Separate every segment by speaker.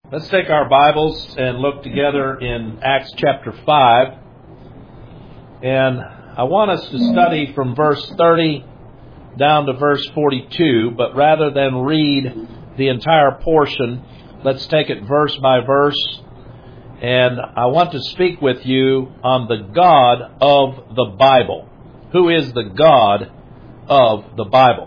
Speaker 1: Let's take our Bibles and look together in Acts chapter 5. And I want us to study from verse 30 down to verse 42, but rather than read the entire portion, let's take it verse by verse. And I want to speak with you on the God of the Bible. Who is the God of the Bible?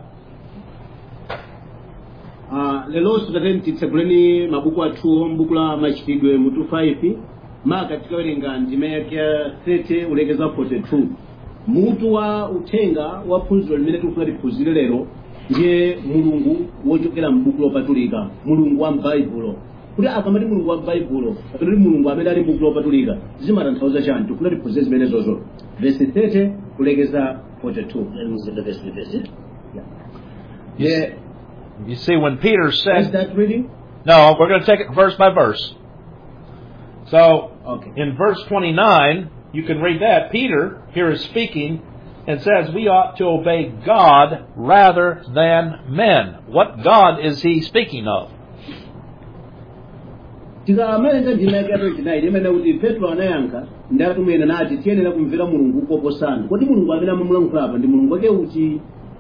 Speaker 2: Ah, lero sitateni titseguleni mabuku athuwo m'buku la machitidwe mutu 5 maka tikawerenga ndime yake ya 30 ulekeza 42 mutu wa uthenga wa phunziro limene tikufuna tiphunzire lero ndiye mulungu wochokera m'buku lopatulika mulungu wa m'baibulo kuti akamati mulungu wa m'baibulo kapena kuti mulungu amene ali m'buku lopatulika zimatanthauza chani tikufuna tiphunzire zimenezozo vesi 30 kulekeza 42 yeah.
Speaker 1: You see, when Peter
Speaker 2: Is
Speaker 1: said,
Speaker 2: that reading?
Speaker 1: No, we're going to take it verse by verse. So,
Speaker 2: Okay.
Speaker 1: in verse 29, you can read that. Peter here is speaking and says we ought to obey God rather than men. What God is he speaking of?
Speaker 2: tikamalenga ndima yake yato chinayi imene kuti petro anayankha ndatumuyena nati tiyenera kumvera mulungu koposana kodi mulungu amene amamulankhula apa ndi mulungu wake uti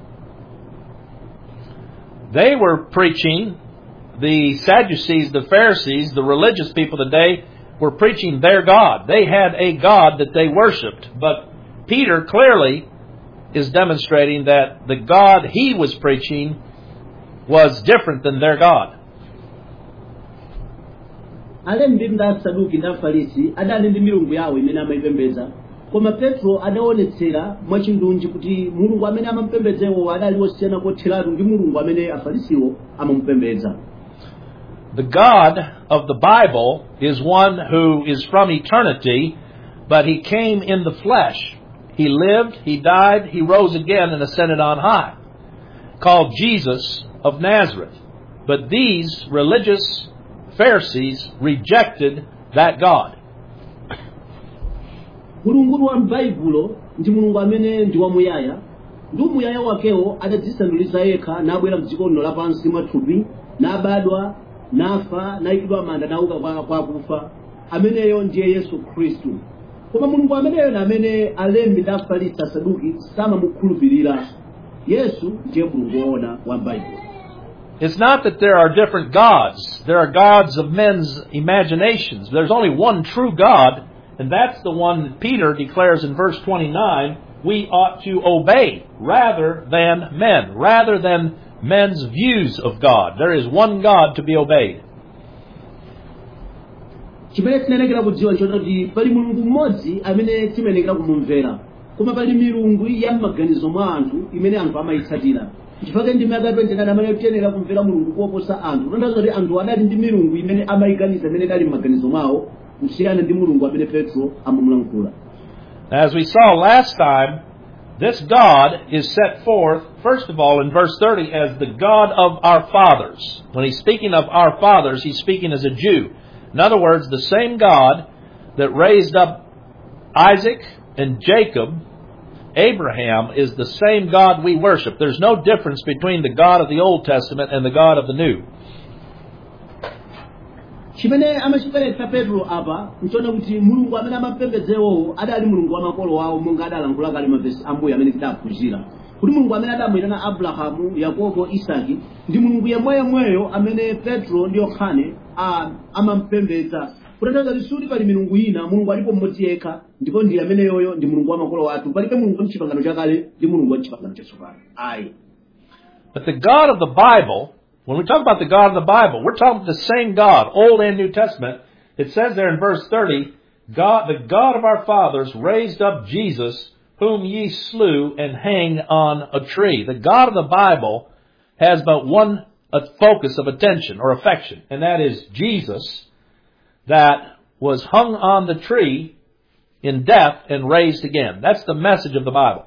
Speaker 1: They were preaching, the Sadducees, the Pharisees, the religious people today were preaching their God. They had a God that they worshiped. But Peter clearly is demonstrating that the God he was preaching was different than their God.
Speaker 2: alembi ndi asaduki ndi afarisi adali ndi milungu yawo imene amayipembedza koma petro adaonetsera mwachindunji kuti mulungu amene amamupembedzewo adali wosiyana kotheratu ndi mulungu amene afarisiwo amamupembedza
Speaker 1: The God of the Bible is one who is from eternity, but he came in the flesh. He lived, he died, he rose again and ascended on high, called Jesus of Nazareth. But these religious Pharisees rejected that God.
Speaker 2: mulungu wa m'baibulo ndi mulungu amene ndi wamuyaya ndi umuyaya wakewo adadzisanduliza yekha nabwera mdziko lino lapansi mwathupi nabadwa nafa nayikidwa manda nauka kwa kwa akufa ameneyo ndiye yesu khristu koma mulungu ameneyo na amene alembi ndi afarisi asaduki samamukhulupirira yesu ndiye mulungu woona wa m'baibulo
Speaker 1: It's not that there are different gods. There are gods of men's imaginations. There's only one true God, and that's the one that Peter declares in verse 29 we ought to obey rather than men, rather than men's views of God. There is one God to be obeyed.
Speaker 2: chimene tinayenekera kudziwa nchoti pali mulungu mmodzi amene timayenekera kumumvera koma pali milungu ya m'maganizo mwa anthu imene anthu amayitsatira chifukwa ndi maka 29 amene tiyenera kumvera mulungu kuposa anthu kutanthauza kuti anthu adali ndi milungu imene amayiganiza imene idali m'maganizo mwawo kusiyana ndi mulungu amene petro amamulankhula
Speaker 1: As we saw last time, this God is set forth, first of all, in verse 30 as the God of our fathers. When he's speaking of our fathers, he's speaking as a Jew. In other words, the same God that raised up Isaac and Jacob, Abraham, is the same God we worship. There's no difference between the God of the Old Testament and the God of the New.
Speaker 2: chimene amachiperetsa petro apa nchona kuti mulungu amene amapembedzewowo adali mulungu wa makolo awo monga adalankhula kale mavesi ambuyo amene tidaphunzira kuti mulungu amene adamuyitana abrahamu yakobo isaki ndi mulungu yemweyemweyo amene petro ndi yohane a- amampembedza kutanthauza kuti suti pali milungu ina mulungu alipo mmodzi yekha ndipo ndi ameneyoyo ndi mulungu wa makolo athu palibe mulungu wa mchipangano chakale ndi mulungu wa mchipangano chatsopano ayi
Speaker 1: But the God of the Bible, when we talk about the God of the Bible, we're talking about the same God, Old and New Testament. It says there in verse 30, God, the God of our fathers raised up Jesus, whom ye slew and hanged on a tree. The God of the Bible has but one uh, focus of attention or affection, and that is Jesus that was hung on the tree in death and raised again. That's the message of the Bible.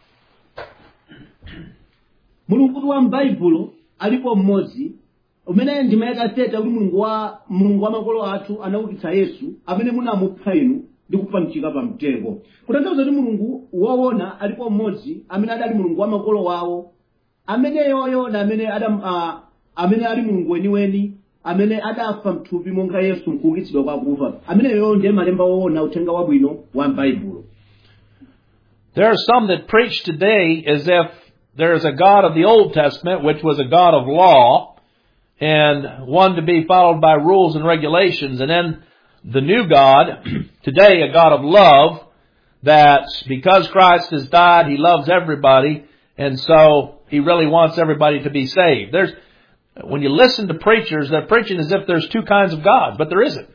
Speaker 2: mulungu wa m'baibulo alipo mmodzi umene ndimayeka seta kuti mulungu wa mulungu wa makolo athu anaukitsa yesu amene munamupha inu ndi kupachika pa mtengo kutanthauza kuti mulungu woona alipo mmodzi amene adali mulungu wa makolo wawo ameneyoyo na amene adam uh, amene ali mulungu weniweni amene adafa mthupi monga yesu mkuukitsidwa kwa akufa ameneyo ndiye malemba woona uthenga wabwino wa m'baibulo
Speaker 1: There are some that preach today as if there is a God of the Old Testament, which was a God of law, and one to be followed by rules and regulations, and then the new God, today a God of love, that because Christ has died, He loves everybody, and so He really wants everybody to be saved. There's, when you listen to preachers, they're preaching as if there's two kinds of gods, but there isn't.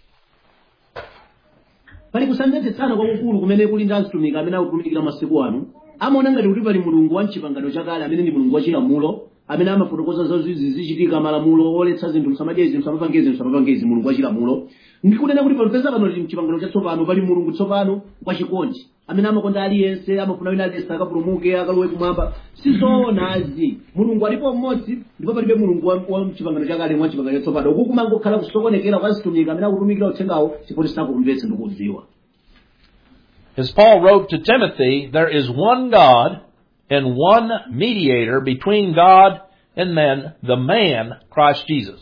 Speaker 2: pali kusamvetsetsana kwakukulu kumene kuli ndi azitumiki amene akutumikira masiku ano amaona ngati kuti pali mulungu wa mchipangano chakale amene ndi mulungu wachilamulo amene amafotokoza zazizi zichitika malamulo oletsa zinthu msamadye izi msamapange izi msamapange izi mulungu wachilamulo ndikunena kuti palipeza pano tili mchipangano chatsopano pali mulungu tsopano wachikondi amene amakonda aliyense amafuna wina aliyense akapulumuke akalowe kumwamba sizoonazi mulungu alipo mmodzi ndipo palibe mulungu wa- wa mchipangano chakale mwa chipangano chatsopano uku kumangokhala kusokonekera kwa azitumiki amene akutumikira uthengawo chifukwa sinakumvetsa ndi kudziwa
Speaker 1: As Paul wrote to Timothy, there is one God and one mediator between God and men, the man, Christ Jesus.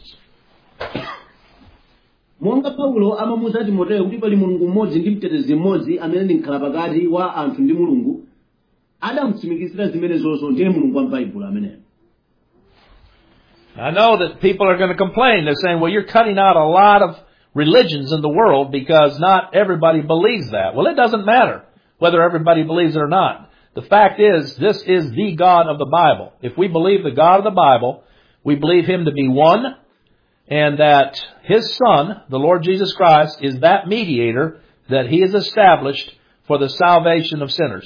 Speaker 2: monga paulo amamuuza timoteyo kuti pali mulungu mmodzi ndi mtetezi mmodzi amene ndi mkhala pakati wa anthu ndi mulungu adamutsimikizira zimenezonso ndiye mulungu wa m'baibulo ameneyo
Speaker 1: I know that people are going to complain. They're saying, well, you're cutting out a lot of religions in the world because not everybody believes that. Well, it doesn't matter whether everybody believes it or not. The fact is, this is the God of the Bible. If we believe the God of the Bible, we believe Him to be one, and that His Son, the Lord Jesus Christ, is that mediator that He has established for the salvation of sinners.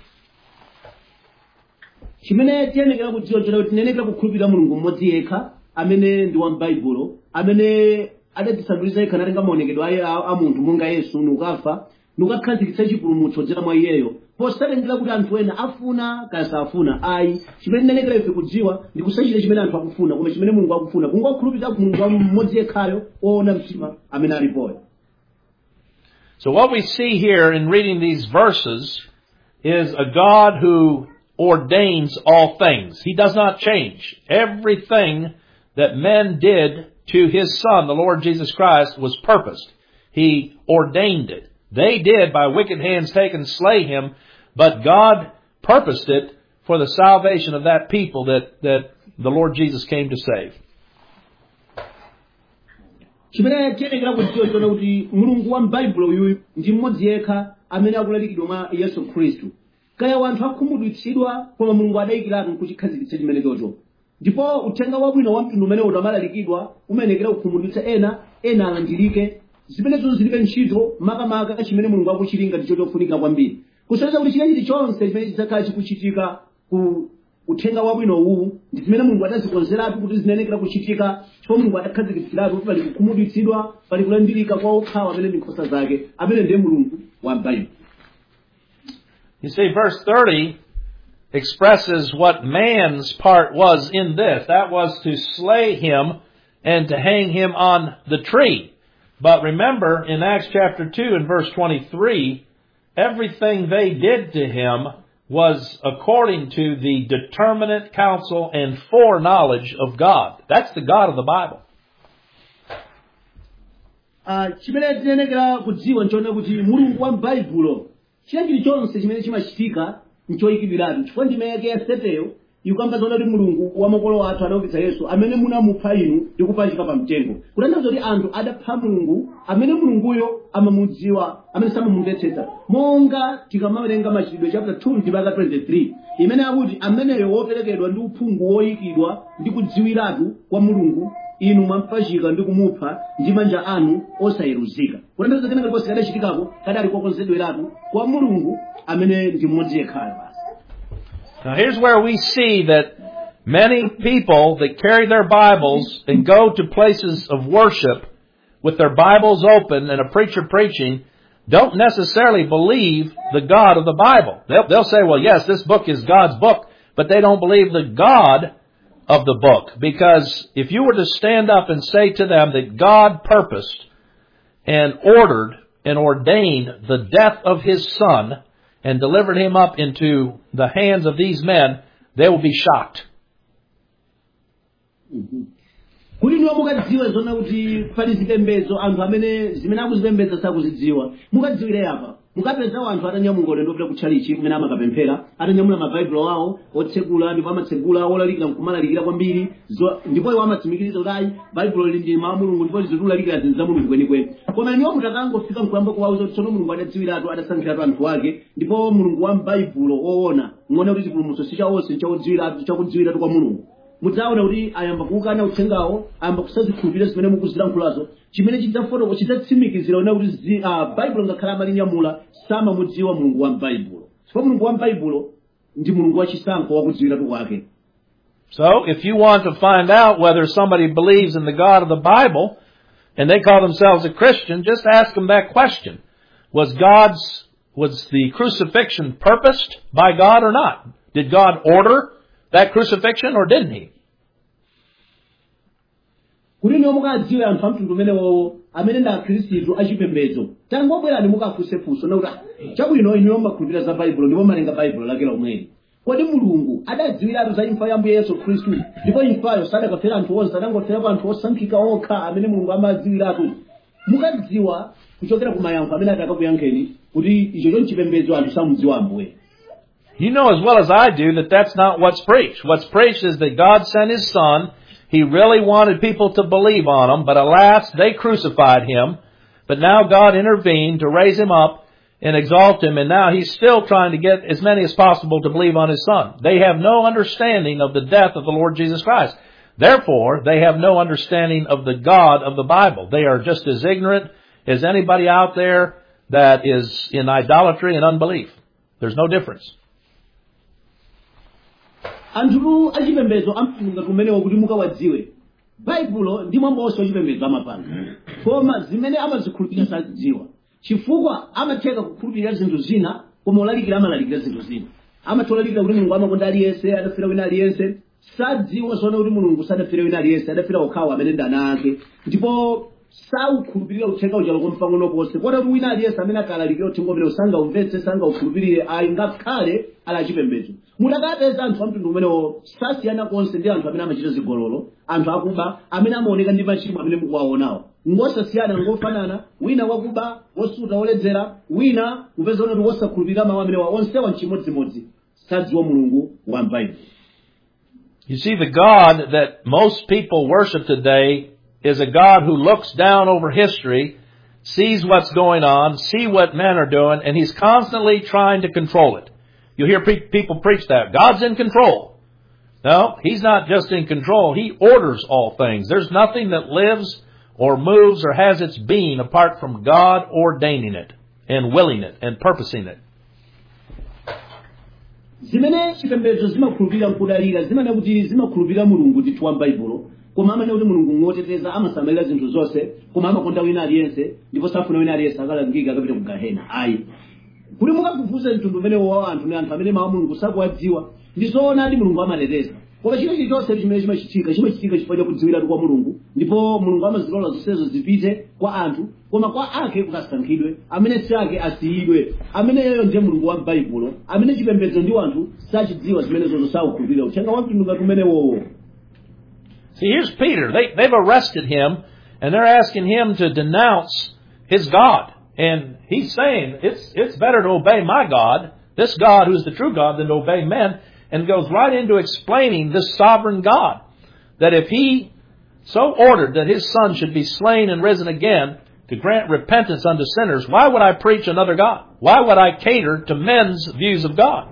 Speaker 2: chimene tiyenekera kudziwa chona kuti tiyenekera kukhulupirira mulungu mmodzi yekha amene ndi wa m'baibulo amene adatisandulitsa yekha natenga maonekedwe aye a a munthu monga yesu nukafa nukakhazikitsa chipulumutso kudzera mwa iyeyo posatengera kuti anthu ena afuna kaya safuna ayi chimene tinenekera ife kudziwa ndi kusachita chimene anthu akufuna koma chimene mulungu akufuna kungokhulupirira mulungu wa mmodzi yekhayo woona mtima amene alipoyo
Speaker 1: So what we see here in reading these verses is a God who ordains all things. He does not change. Everything that men did to His Son, the Lord Jesus Christ, was purposed. He ordained it. They did by wicked hands take and slay Him, but God purposed it for the salvation of that people that, that the Lord Jesus came to save.
Speaker 2: chimene tiyenekera kudziwa chona kuti mulungu wa m'baibulo uyu ndi mmodzi yekha amene akulalikidwa mwa yesu khristu kaya wanthu akhumudwitsidwa koma mulungu adayikiratu nkuchikhazikitsa chimene chocho ndipo uthenga wabwino wa mtundu umene udamalalikidwa umenekera kukhumudwitsa ena ena alandirike zimenezo zilibe ntchito makamaka chimene mulungu akuchilinga ndicho chofunika kwambiri kusonyeza kuti chilichonse chonse chimene chidzakhala chikuchitika ku uthenga wabwino uwu ndi zimene mulungu adazikonzeratu kuti zinenekera kuchitika chifukwa mulungu adakhazikitsiratu kuti pali kukhumudwitsidwa pali kulandirika kwa okhawa amene ndi nkhosa zake amene ndiye mulungu wa m'baibulo
Speaker 1: You see, verse 30 expresses what man's part was in this. That was to slay him and to hang him on the tree. But remember, in Acts chapter 2 and verse 23, everything they did to him was according to the determinate counsel and foreknowledge of God. That's the God of the Bible.
Speaker 2: Ah, chimene tinenekera kudziwa nchona kuti mulungu wa m'baibulo china chilichonse chimene chimachitika nchoyikidwiratu chifukwa ndime yake ya seteyo ikukamba zona kuti mulungu wa makolo athu anaukitsa yesu amene munamupha inu ndi kupachika pa mtengo kutanthauza kuti anthu adapha mulungu amene mulunguyo amamudziwa amene samamumvetsetsa monga tikamawerenga machitidwe chapter 2 ndipaka 23 imene akuti ameneyo woperekedwa ndi uphungu woyikidwa ndi kudziwiratu kwa mulungu inu mwampachika ndi kumupha ndi manja anu osayeruzika kutanthauza kenaka likonse kadachitikako kadali kokonzedweratu kwa mulungu amene ndi mmodzi yekhayo basi
Speaker 1: Now here's where we see that many people that carry their Bibles and go to places of worship with their Bibles open and a preacher preaching don't necessarily believe the God of the Bible. They'll, they'll say, well, yes, this book is God's book, but they don't believe the God of the book. Because if you were to stand up and say to them that God purposed and ordered and ordained the death of his son and delivered him up into the hands of these men, they will be shocked.
Speaker 2: kuti niwo mukadziwe zona kuti pali zipembedzo anthu amene zimene akuzipembedza sakuzidziwa mukadziwire apa mukapeza anthu atanyamuka ulendo opita kutchalichi kumene amakapemphera atanyamula mabaibulo awo otsegula ndipo amatsegula olalikira nkumalalikira kwambiri zo- ndipo iwo amatsimikiza kuti ayi baibulo lili ndi mawu a mulungu ndipo zikulalikira zinthu za mulungu kwenikweni koma niwo mutakangofika nkuyamba kuwauza kuti tsono mulungu adadziwiratu adasankhiratu anthu ake ndipo mulungu wa mbaibulo woona ng'one kuti chipulumutso si chawonse nchakudziwiratu chakudziwiratu kwa mulungu mudzaona kuti ayamba kuukana uthengawo ayamba kusazikhulupirira zimene mukuzilankhulazo chimene chidzafotoko chidzatsimikizira una kuti zi- ah, baibulo ngakhale amalinyamula samamudziwa mulungu wa mbaibulo chifukwa mulungu wa mbaibulo ndi mulungu wachisankho wakudziwiratu kwake
Speaker 1: So, if you want to find out whether somebody believes in the God of the Bible, and they call themselves a Christian, just ask them that question. Was God's, was the crucifixion purposed by God or not? Did God order that crucifixion or didn't He?
Speaker 2: kuti niwo mukadziwe anthu amtundu umenewowo amene ndi akhristu achipembedzo tangobwerani mukafunsefunso nakuti "Ah, chabwino inuyo mmakhulupirira za baibulo ndipo malenga baibulo lake lomweli kodi mulungu adadziwiratu za imfa ya ambuye yesu khristu ndipo imfayo sadakafera anthu onse adangoferapo anthu osankhika okha amene mulungu amadziwiratu mukadziwa kuchokera ku mayankho amene atakakuyankheni kuti icho chonchipembedzo anthu samudziwa ambuye
Speaker 1: You know as well as I do that that's not what's preached. What's preached is that God sent His Son. He really wanted people to believe on Him, but alas, they crucified Him. But now God intervened to raise Him up and exalt Him, and now He's still trying to get as many as possible to believe on His Son. They have no understanding of the death of the Lord Jesus Christ. Therefore, they have no understanding of the God of the Bible. They are just as ignorant as anybody out there that is in idolatry and unbelief. There's no difference.
Speaker 2: anthu achipembedzo amtunga kumenewo kuti mukawadziwe baibulo ndi mwambo wonse wachipembedzo amapanga koma zimene amazikhulupirira sazidziwa chifukwa amatheka kukhulupirira zinthu zina koma olalikira amalalikira zinthu zina amatha olalikira kuti mulungu amakonda aliyense adafera wina aliyense sadziwa zona kuti mulungu sadafera wina aliyense adafera okhawo amene ndi ana ake ndipo saukhulupirira uthenga uja loko mpang'ono ponse kota kuti wina aliyense amene akalalikira uthenga umene sangaumvetse sangaukhulupirire ayi ngakhale ali achipembedzo mutakapeza anthu amtundu umenewo sasiyana konse ndi anthu amene amachita zigololo anthu akuba amene amaoneka ndi machimo amene mukuwaonawo ngosasiyana ngofanana wina wakuba wosuta woledzera wina kupeza kuti wosakhulupirira mawu amenewa onsewa mchimodzimodzi sadziwa mulungu wa mbaibulo
Speaker 1: You see, the God that most people worship today is a God who looks down over history, sees what's going on, see what men are doing, and he's constantly trying to control it. You hear pre- people preach that. God's in control. No, he's not just in control. He orders all things. There's nothing that lives or moves or has its being apart from God ordaining it and willing it and purposing it.
Speaker 2: zimene chipembedzo zimakhulupirira nkudalira zimene kuti zimakhulupirira mulungu ndithu wa mbaibulo koma amene kuti mulungu ngoteteza amasamalira zinthu zonse koma amakonda wina aliyense ndipo safuna wina aliyense akalangika akapita ku gahena ayi kuti mukafufuze mtundu umenewo wa anthu ni anthu amene mawu a mulungu sakuwadziwa ndi zoona ati mulungu amateteza koma china chilichonse chimene chimachitika chimachitika chifukwa chakudziwiratu kwa mulungu ndipo mulungu amazilola zonsezo zipite kwa anthu koma kwa ake kukasankhidwe amene si ake asiyidwe ameneyo ndiye mulungu wa mbaibulo amene chipembedzo ndi anthu sachidziwa zimenezozo saukhulupirira uthenga wa mtundu ngati umenewowo
Speaker 1: See, here's Peter. They, they've arrested him and they're asking him to denounce his God. And he's saying, it's, it's better to obey my God, this God who's the true God, than to obey men. And goes right into explaining this sovereign God. That if he so ordered that his son should be slain and risen again to grant repentance unto sinners, why would I preach another God? Why would I cater to men's views of God?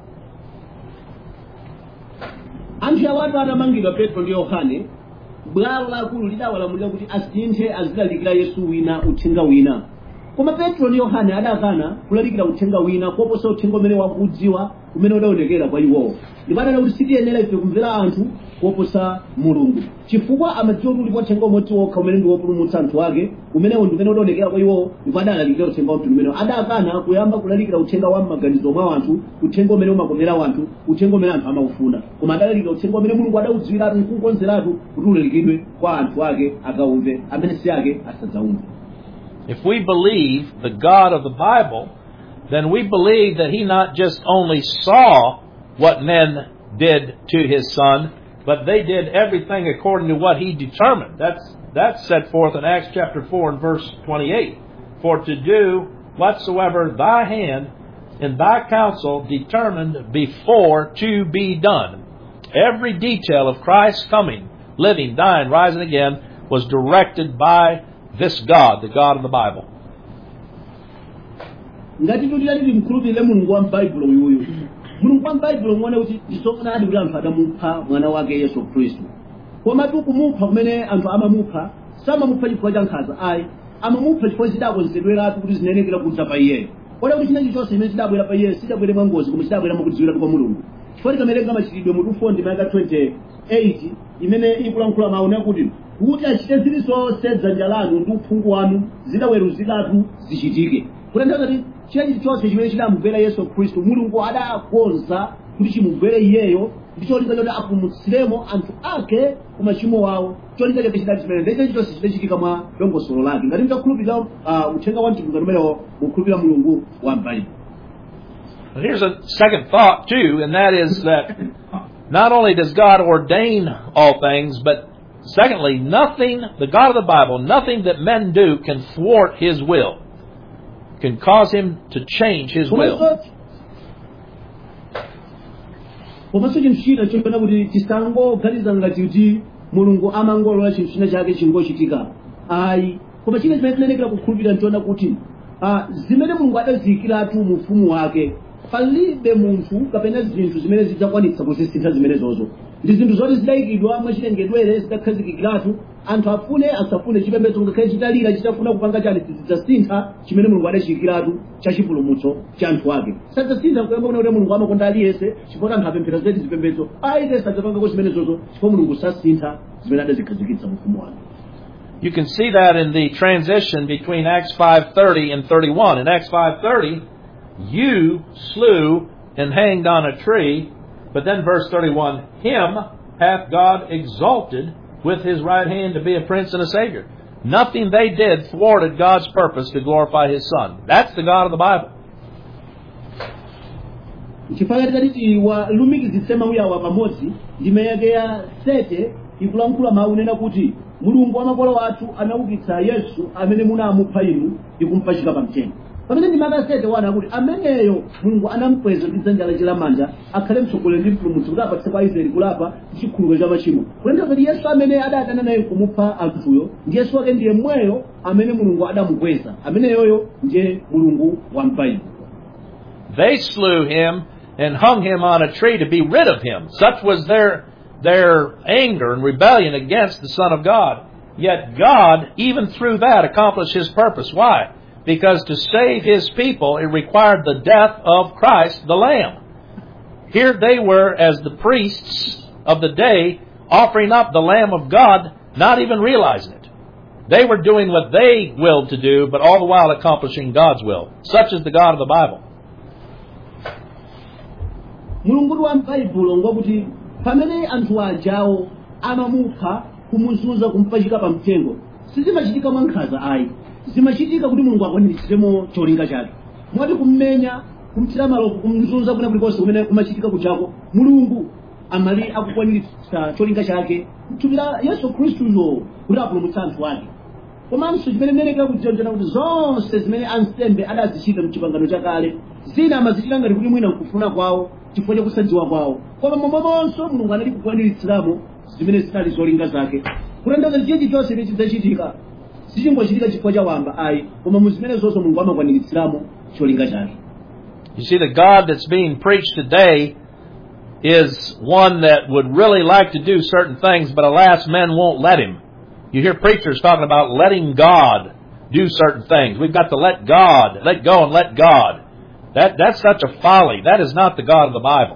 Speaker 2: anthu awatu atamangidwa petro ndi yohane bwalo lakulu lidawalamulira kuti asinthe azilalikira yesu wina uthenga wina koma petro ndi yohane adakana kulalikira uthenga wina koposa uthenga umene wakudziwa umene udaonekera kwa iwowo ndipo adanena kuti sitiyenera ife kumvera anthu koposa mulungu chifukwa amadziwa kuti ulipo uthenga umodzi wokha umene ndi wopulumutsa anthu ake umenewo ndi umene udaonekera kwa iwowo ndipo adalalikira uthenga wamtundu umenewo adakana kuyamba kulalikira uthenga wa m'maganizo mwa anthu uthenga umene umakomera anthu uthenga umene anthu amaufuna koma adalalikira uthenga umene mulungu adaudziwiratu nkukonzeratu kuti ulalikidwe kwa anthu ake akaumve amene si ake asadzaumve
Speaker 1: If we believe the God of the Bible, then we believe that He not just only saw what men did to His Son, but they did everything according to what he determined. That's that's set forth in Acts chapter 4 and verse 28. For to do whatsoever thy hand and thy counsel determined before to be done. Every detail of Christ's coming, living, dying, rising again was directed by this God, the God of the Bible.
Speaker 2: ngati tutira tili mkhulupirire mulungu wa m'baibulo uyuyu mulungu wa m'baibulo muone kuti ndizoonadi kuti anthu adamupha mwana wake yesu khristu komatu kumupha kumene anthu amamupha samamupha chifukwa cha nkhanza ayi amamupha chifukwa zidakonzedweratu kuti zinenekera kudza pa iyeyo kodi kuti chinechi chonse chimene chidabwera pa iyeyo sidabwere mwangozi koma chidabwera mwakudziwiratu kwa mulungu chifukwa tikamerenga machitidwe mu 2 ndi mayaka 28 imene ikulankhula mawu yakuti kuti achite zilizonse dzanja lanu ndi uphungu wanu zidaweruziratu zichitike kutanthauza kuti chinechi chonse chimene chidamugwera yesu khristu mulungu adakonza kuti chimugwere iyeyo ndi cholinga choti apulumutsiremo anthu ake ku machimo wawo cholinga chake chidali chimene ndicho chonse chidachitika mwa dongosolo lake ngati mtakhulupirira uh, uthenga wa mtumiki umenewo mukhulupirira mulungu wa m'baibulo
Speaker 1: And here's a second thought too, and that is that not only does God ordain all things, but secondly, nothing, the God of the Bible, nothing that men do can thwart His will, can cause Him to change His will.
Speaker 2: komanso komanso chinthu china chopena kuti tisangoganiza ngati kuti mulungu amangolola chinthu china chake chingochitika ayi koma china chimene tinenekera kukhulupirira ntiona kuti ah, zimene mulungu adaziyikiratu mu ufumu wake palibe munthu kapena zinthu zimene zidzakwanitsa kuzisintha zimenezozo ndi zinthu zoti zidayikidwa mwachilengedwere zidakhazikikiratu anthu afune asafune chipembedzo ngakhale chitalira chitafuna kupanga chani sizidzasintha chimene mulungu adachiyikiratu cha chipulumutso cha anthu ake sadzasintha kuyamba kuna kuti mulungu amakonda aliyense chifukwa anthu apemphera zedi zipembedzo aite sadzapangako zimenezozo chifukwa mulungu sasintha zimene adazikhazikitsa mu ufumu wake
Speaker 1: You can see that in the transition between Acts 5:30 and 31. In Acts 5:30, you slew and hanged on a tree, but then verse 31, him hath God exalted with his right hand to be a prince and a savior. Nothing they did thwarted God's purpose to glorify his son. That's the God of the Bible.
Speaker 2: chifukwa tikati walumikizitse mawu awa pamodzi ndime yake ya sete ikulankhula mawu nena kuti mulungu wa makolo athu anaukitsa yesu amene munamupha inu ndi kumpachika pa mtengo pamene ndime yake ya sete wana akuti ameneyo mulungu anamukweza ndi dzanja lake lamanja akhale mtsogoleri ndi mpulumutsi kuti apatse kwa israeli kulapa ndi chikhulupiriro cha machimo kulenda kuti yesu amene adadana naye kumupha anthuyo ndi yesu wake ndiye mweyo amene mulungu adamukweza ameneyoyo ndiye mulungu wa m'baibulo
Speaker 1: They slew him and hung him on a tree to be rid of him. Such was their their anger and rebellion against the Son of God. Yet God, even through that, accomplished his purpose. Why? Because to save his people, it required the death of Christ, the Lamb. Here they were, as the priests of the day, offering up the Lamb of God, not even realizing it. They were doing what they willed to do, but all the while accomplishing God's will. Such is the God of the Bible.
Speaker 2: mulungu wa m'baibulo ngwakuti pamene anthu ajawo amamupha kumuzunza kumpachika pa mtengo sizimachitika mwa nkhanza ayi zimachitika kuti mulungu akwaniritsiremo cholinga chake mwati kummenya kumthira malopo kumzunza kuna kulikonse kumene kumachitika kuchako mulungu amali akukwaniritsa cholinga chake mthupi la yesu khristuyo kuti apulumutsa anthu ake komanso chimene mmenekera kujonjera kuti zonse zimene ansembe adazichita mchipangano chakale zina amazichita ngati kuti mwina nkufuna kwawo chifukwa chakusadziwa kwawo koma momwemonso mulungu anali kukwaniritsiramo zimene zinali zolinga zake kutanthauza chiyinji chonse chimene chidzachitika sichingochitika chifukwa cha wamba ayi koma mu zimene zonse mulungu amakwaniritsiramo cholinga chake
Speaker 1: You see, the God that's being preached today is one that would really like to do certain things, but alas, men won't let him. You hear preachers talking about letting God do certain things. We've got to let God, let go and let God. That, that's such a folly. That is not the God of the Bible.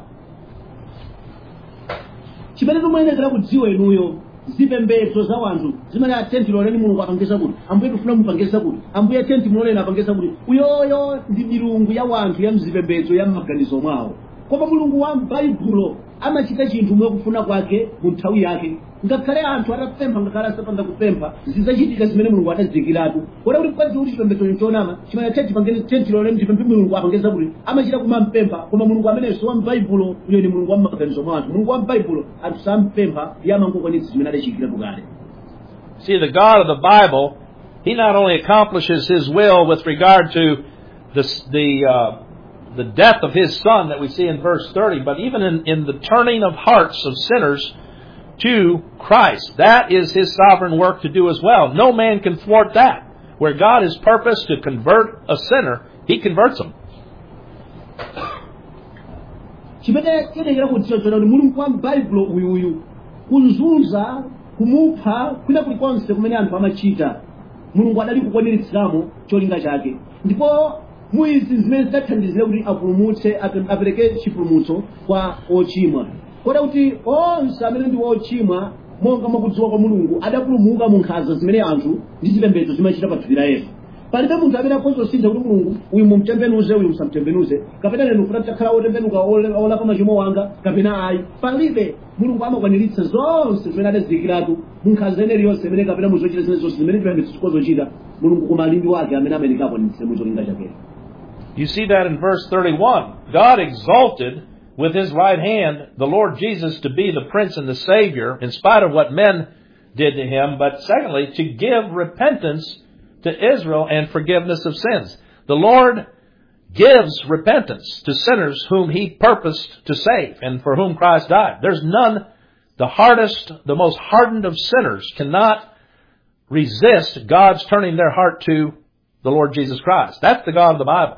Speaker 2: chimene timuyenekera kudziwa inuyo zipembedzo za wanthu zimene atenti loleni mulungu apangisa kuti ambuye tifuna mupangisa kuti ambuye tenti muloleni apangisa kuti uyoyo ndi milungu ya wanthu ya mzipembedzo ya m'maganizo mwawo koma mulungu wa m'baibulo amachita chinthu mwakufuna kwake mu nthawi yake ngakhale anthu atapempha ngakhale asapanda kupempha zizachitika zimene mulungu adazikiratu kota kuti kwazi kuti chipembedzo chonama chimene chechi pangene tentilole mtipemphe mulungu apangeza kuti amachita kumampempha koma mulungu amenenso wa m'baibulo uyo ni mulungu wa m'maganizo mwa anthu mulungu wa m'baibulo anthu sampempha iye amangokwanitsa zimene adachikiratu kale
Speaker 1: See, the God of the Bible, He not only accomplishes His will with regard to the, the, uh, the death of His Son that we see in verse 30, but even in, in the turning of hearts of sinners to Christ. That is His sovereign work to do as well. No man can thwart that. Where God has purposed to convert a sinner, He converts them.
Speaker 2: chimene tiyenekera kudziwa chona kuti mulungu wa m'baibulo uyuyu kuzunza kumupha kwina kulikonse kumene anthu amachita mulungu adali kukwaniritsiramo cholinga chake ndipo muizi zimene zidathandizira kuti apulumutse ape- apereke chipulumutso kwa ochimwa kota kuti onse amene ndi ochimwa monga mwakudziwa kwa mulungu adapulumuka mu nkhanza zimene anthu ndi zipembedzo zimachita pa thupi la yesu palibe munthu amene akhoza kusintha kuti mulungu uyu mumtembenuze uyu musamtembenuze kapena lero ufuna takhala wotembenuka ole- olapa machimo wanga kapena ayi palibe mulungu amakwaniritsa zonse zimene adazikiratu mu nkhanza ene iliyonse imene kapena muzochita zimene zonse zimene tipembedzo zikozochita mulungu koma alimbi wake amene amene akwanitse mu cholinga chake
Speaker 1: You see that in verse 31. God exalted with his right hand the Lord Jesus to be the Prince and the Savior in spite of what men did to him, but secondly, to give repentance to Israel and forgiveness of sins. The Lord gives repentance to sinners whom he purposed to save and for whom Christ died. There's none, the hardest, the most hardened of sinners cannot resist God's turning their heart to the Lord Jesus Christ. That's the God of the Bible.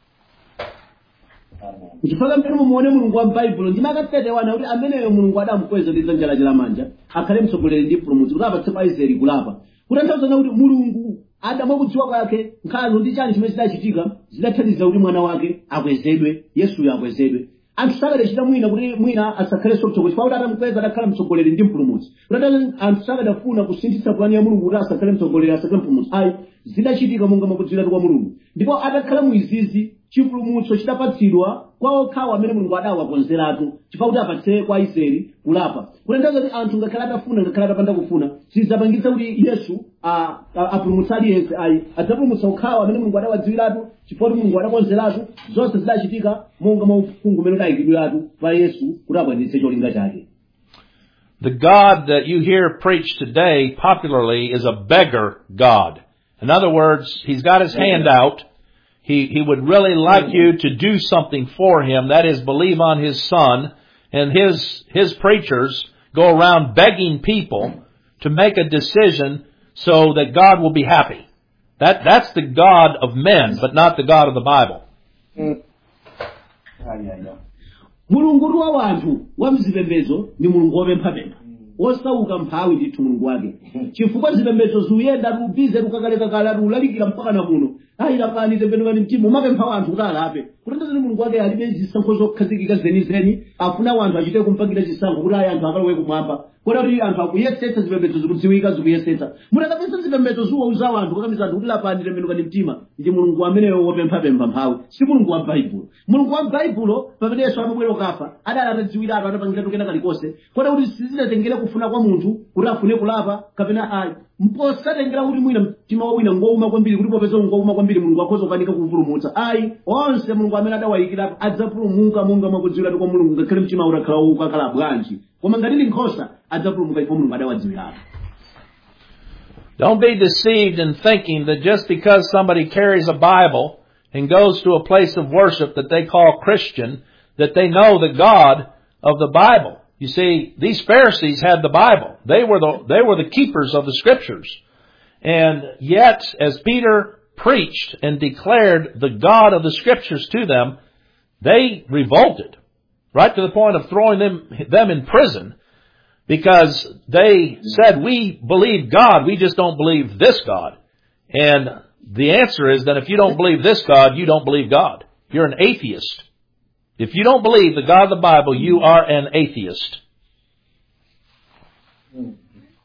Speaker 2: kuchifaka mmene mumuone mulungu wa m'baibulo ndime akatetewana kuti ameneyo mulungu adamukweza ndi dzanja lake lamanja akhale mtsogoleri ndi mpulumutsi kuti apatse pa israeli kulapa kutanthauza kuti mulungu adamwa kudziwa kwake nkhanza ndi chani chimene zidachitika zidathandiza kuti mwana wake akwezedwe yesuyo akwezedwe anthu sakadachita mwina kuti mwina asakhalenso mtsogoleri chifukwa kuti adamukweza adakhala mtsogoleri ndi mpulumutsi kutanthauza anthu sakadafuna kusinthitsa plani ya mulungu kuti asakhale mtsogoleri asakhale mpulumutsi ayi zidachitika monga mwakudziwiratu kwa mulungu ndipo adakhala muizizi chipulumutso chidapatsidwa kwa okhawo amene mulungu adawakonzeratu chifukwa kuti apatse kwa israeli kulapa kutanthauza kuti anthu ngakhale atafuna ngakhale atapanda kufuna sizapangitsa kuti yesu a- a- apulumutsa aliyense ayi adzapulumutsa okhawo amene mulungu adawadziwiratu chifukwa kuti mulungu adakonzeratu zonse zidachitika monga mwa uphungu umene udayikidwiratu pa yesu kuti akwaniritse cholinga chake
Speaker 1: The God that you hear preached today popularly is a beggar God. In other words, he's got his hand out. He, he would really like you to do something for him. That is, believe on his son. And his, his preachers go around begging people to make a decision so that God will be happy. That, that's the God of men, but not the God of the Bible.
Speaker 2: mulungu wa wanthu wa mzipembedzo ndi mulungu wopemphapempha osauka mphawi ndithu mulungu wake chifukwa zipembedzo ziyenda lubize lukakalekakala lulalikira mpaka na muno ayi lapani tembenukani mtima umapempha wanthu kuti alape kutanthauza kuti mulungu wake alibe zisankho zokhazikika zenizeni afuna wanthu achite kumpangira chisankho kuti ayi anthu akalowe kumwamba kota kuti anthu akuyesetsa zipembedzo zikudziwika zikuyesetsa mutakapesa zipembedzo ziwauza wanthu kakamiza anthu kuti lapani tembenukani mtima ndi mulungu ameneyo wopemphapempha mphawi si mulungu wa baibulo mulungu wa baibulo pamene yesu amabwera kafa adali atadziwiratu atapangiratu kena kalikonse kota kuti sizinatengere kufuna kwa munthu kuti afune kulapa kapena ayi mposatengera kuti mwina mtima wa wina ngouma kwambiri kuti popeza ngouma kwambiri mulungu akhoza kukanika kupulumutsa ayi onse mulungu amene adawayikirapo adzapulumuka monga mwakudziwiratu kwa mulungu ngakhale mtima utakhala ukakhala bwanji koma ngati ndi nkhosa adzapulumuka chifukwa mulungu adawadziwiratu
Speaker 1: Don't be deceived in thinking that just because somebody carries a Bible and goes to a place of worship that they call Christian, that they know the God of the Bible. You see, these Pharisees had the Bible. They were the, they were the keepers of the scriptures. And yet, as Peter preached and declared the God of the scriptures to them, they revolted. Right to the point of throwing them, them in prison because they said, we believe God, we just don't believe this God. And the answer is that if you don't believe this God, you don't believe God. You're an atheist. If you don't believe the God of the Bible, you are an atheist.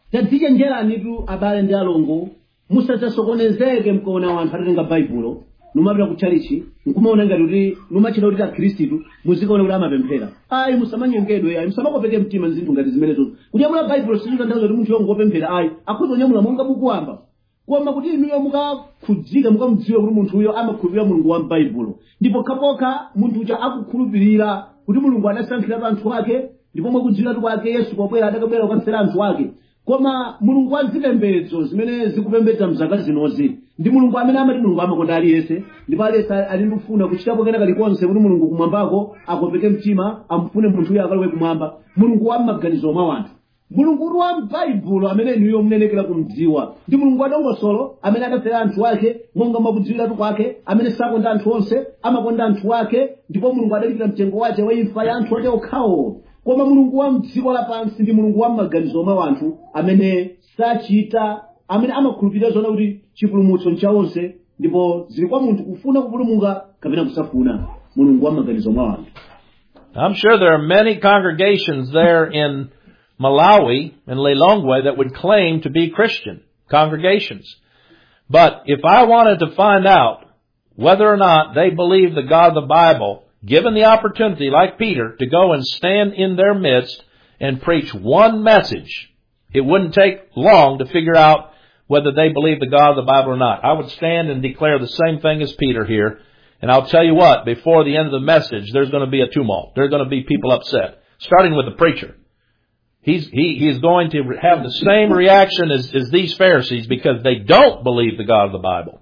Speaker 2: tadzichenjeranitu abale ndi alongo musadzasokonezeke mkaona wanthu atatenga baibulo numapita ku chalichi nkumaona ngati kuti numachita kuti akhristu muzikaona kuti amapemphera ayi musamanyengedwe ayi musamakopeke mtima zinthu ngati zimenezo kunyamula baibulo sizitanthauza kuti munthu yongopemphera ayi akhoza kunyamula monga mukuwamba koma kuti inuyo mukakhudzika mukamudziwe kuti munthuyo amakhulupirira mulungu wa m'baibulo ndipo kapokha munthu uja akukhulupirira kuti mulungu adasankhiratu anthu ake ndipo mwakudziwiratu kwake yesu pobwera adakabwera kukatsera anthu ake koma mulungu wa zipembedzo zimene zikupembedza mzaka zinozi ndi mulungu amene amati mulungu amakonda aliyense ndipo aliyense ali ndikufuna kuchitapo kena kalikonse kuti mulungu kumwambako akopeke mtima amfune munthuyo akalowe kumwamba mulungu wa m'maganizo mwa wanthu mulungu uri wa m'baibulo amene inuyo munenekera kumdziwa ndi mulungu wadongosolo amene adafera anthu ake monga mwakudziwiratu kwake amene sakonda anthu onse amakonda anthu ake ndipo mulungu adalipira mtengo wace wa imfa ya anthu ake okhawo koma mulungu wa mdziko lapansi ndi mulungu wa m'maganizo mwa wanthu amene sachita amene amakhulupirira zona kuti chipulumutso ncha onse ndipo zili kwa munthu kufuna kupulumuka kapena kusafuna mulungu wa m'maganizo mwa wanthu
Speaker 1: I'm sure there are many congregations there in Malawi and Lilongwe that would claim to be Christian congregations. But if I wanted to find out whether or not they believe the God of the Bible, given the opportunity, like Peter, to go and stand in their midst and preach one message, it wouldn't take long to figure out whether they believe the God of the Bible or not. I would stand and declare the same thing as Peter here. And I'll tell you what, before the end of the message, there's going to be a tumult. There's going to be people upset. Starting with the preacher. He's, he, he is going to have the same reaction as, as these Pharisees because they don't believe the God of the Bible.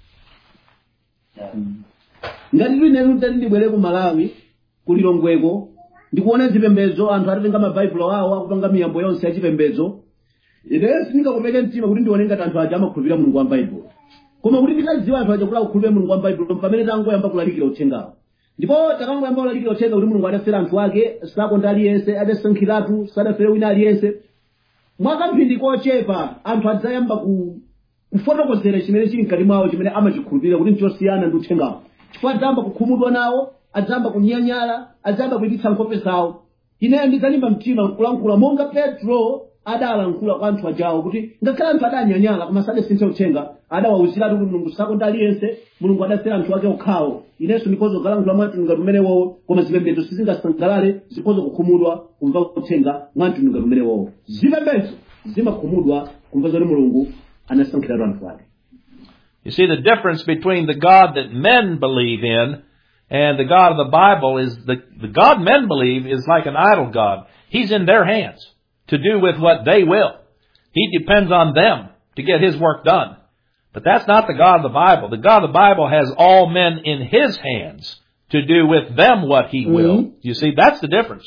Speaker 2: ngati lino tati ndibwere ku malawi kulilongweko ndikuona zipembedzo anthu atatenga mabaibulo awo akupanga miyambo yonse ya chipembedzo ine sindingakopeke mtima kuti ndione ngati anthu aja amakhulupirira mulungu wa baibulo koma kuti titadziwa anthu aja kuti akukhulupirira mulungu wa baibulo pamene tangoyamba kulalikira uthengawo ndipo takangoyamba kulalikira uthenga kuti mulungu adafera anthu ake sakonda aliyense adasankhiratu sadafere wina aliyense mwakamphindi kochepa anthu adzayamba ku kufotokozera chimene chili mkati mwawo chimene amachikhulupirira kuti nchosiyana ndi uthengawo chifukwa adzayamba kukhumudwa nawo adzayamba kunyanyala adzayamba kuyipitsa nkhope zawo ineyo ndidzalimba mtima nkulankhula monga petro adalankhula kwa anthu ajawo kuti ngakhale anthu adanyanyala koma sadasinthe uthenga adawawuziratu kuti mulungu sakonda aliyense mulungu adafera anthu ake okhawo inenso ndikhoza kugalankhula mwanthu ngati umenewowo koma zipembedzo sizingasangalale zikhoza kukhumudwa kumva uthenga mwanthu ngati umenewowo zipembedzo zimakhumudwa kumva zoti mulungu anasankhiratu anthu ake
Speaker 1: You see, the difference between the God that men believe in and the God of the Bible is the, the God men believe is like an idol God. He's in their hands to do with what they will. He depends on them to get his work done. But that's not the God of the Bible. The God of the Bible has all men in his hands to do with them what he will. You see, that's the difference.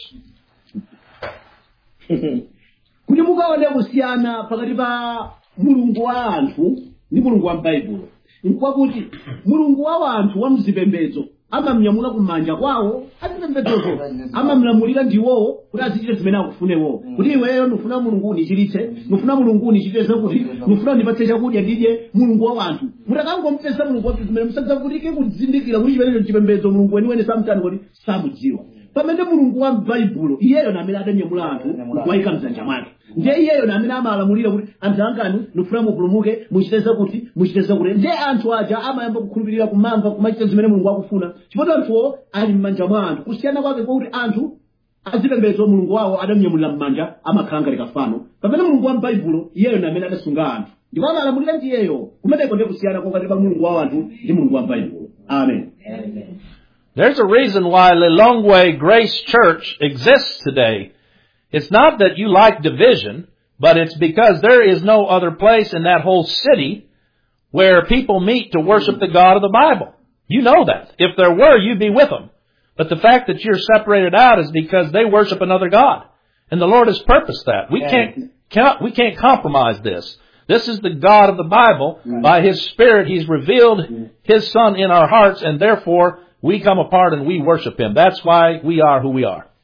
Speaker 2: kuti mukaone kusiyana pakati pa mulungu wa anthu ndi mulungu wa m'baibulo nkwakuti mulungu wa anthu wa mzipembedzo amamnyamula kumanja kwawo azipembedzozo amamlamulira ndiwowo kuti azichite zimene akufuna iwowo kuti iweyo nufuna mulungu unichiritse nufuna mulungu unichite zakuti nufuna ndipatse chakudya ndidye mulungu wa anthu mutakangomupesa mulungu wake zimene musadzavutike kuzindikira kuti chimenecho chipembedzo mulungu weniweni samtani kuti samudziwa pamene mulungu wa m'baibulo iyeyo namene adanyamula anthu kuwayika mdzanja mwake ndiye iyeyo namene amalamulira kuti anthu angani nufuna mupulumuke muchite zakuti muchite zakuti ndiye anthu aja amayamba kukhulupirira kumamva kumachita zimene mulungu akufuna chifukwa anthuwo ali m'manja mwa anthu kusiyana kwake kwakuti anthu azipembedzo mulungu wawo adamnyamulira m'manja amakhala ngati kafano pamene mulungu wa m'baibulo iyeyo namene adasunga anthu ndipo amalamulira ndi iyeyo kumeneko ndiye kusiyana kwakati pa mulungu wa anthu ndi mulungu wa m'baibulo amen
Speaker 1: There's a reason why Lilongwe Grace Church exists today. It's not that you like division, but it's because there is no other place in that whole city where people meet to worship the God of the Bible. You know that. If there were, you'd be with them. But the fact that you're separated out is because they worship another God. And the Lord has purposed that. We can't, cannot, we can't compromise this. This is the God of the Bible. By His Spirit, He's revealed His Son in our hearts, and therefore we come apart and we worship Him. That's why we are who we are.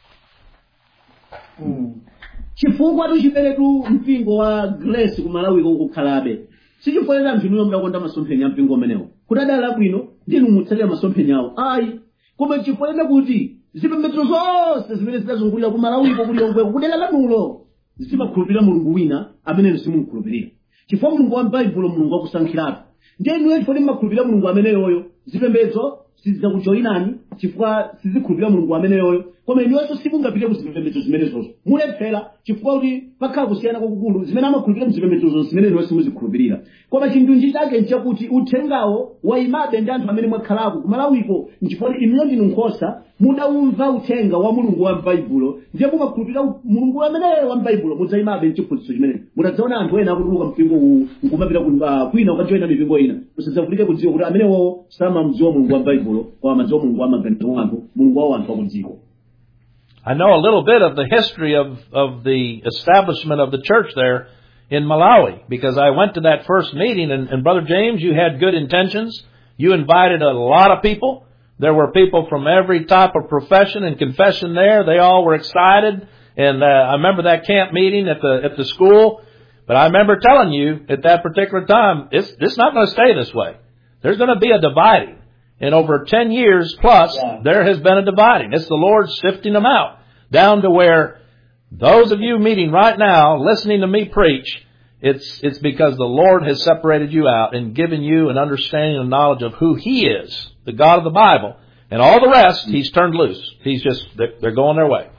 Speaker 2: chifukwa tuchiperetu mpingo wa grace kumalawi kukhalabe sichifoyera anthu inuyo mudakonda masomphenya mpingo umenewo kuti adali abwino ndinu mutsatira masomphenya awo ayi koma chifoyera kuti zipembedzo zonse zimene zidazungulira kumalawiko kuliyongweko kudera lanulo zimakhulupirira mulungu wina amene simukhulupirira chifukwa mulungu wa m'baibulo mulungu wakusankhiratu ndiye inuyo chifukwa mmakhulupirira mulungu ameneyoyo zipembedzo sizidzakujoyinani chifukwa sizikhulupirira mulungu ameneyoyo koma inuwenso simungapite ku zipembedzo zimenezozo mulephera chifukwa kuti pakhala kusiyana kwakukulu zimene amakhulupirira muzipembedzozo zimene inuwe simuzikhulupirira koma chindunji chake nchakuti uthengawo wayimabe ndi anthu amene mwakhalako kumalawiko nchifukwa kuti inuyo ndinu nkhosa mudawumva uthenga wa mulungu wa m'baibulo ndiye mumakhulupirira mulungu ameneyo wa m'baibulo mudzayimabe mchiphunzitso chimene mutadzaona anthu ena akutuluka mpingo uwu nkumapita ku- ah, kwina ukajoyina mipingo ina musadzavutike kudziwa kuti amenewo samamdziwa mulungu wa m'baibulo koma amadziwa mulungu wa maganizo wa anthu mulungu wa anthu akudziko
Speaker 1: I know a little bit of the history of, of the establishment of the church there in Malawi because I went to that first meeting and, and Brother James, you had good intentions. You invited a lot of people. There were people from every type of profession and confession there. They all were excited. And uh, I remember that camp meeting at the at the school. But I remember telling you at that particular time, it's it's not going to stay this way. There's going to be a dividing. And over 10 years plus,
Speaker 2: Yeah.
Speaker 1: there has been a dividing. It's the Lord sifting them out down to where those of you meeting right now, listening to me preach, it's, it's because the Lord has separated you out and given you an understanding and knowledge of who He is, the God of the Bible. And all the rest, He's turned loose. He's just, they're, they're going their way.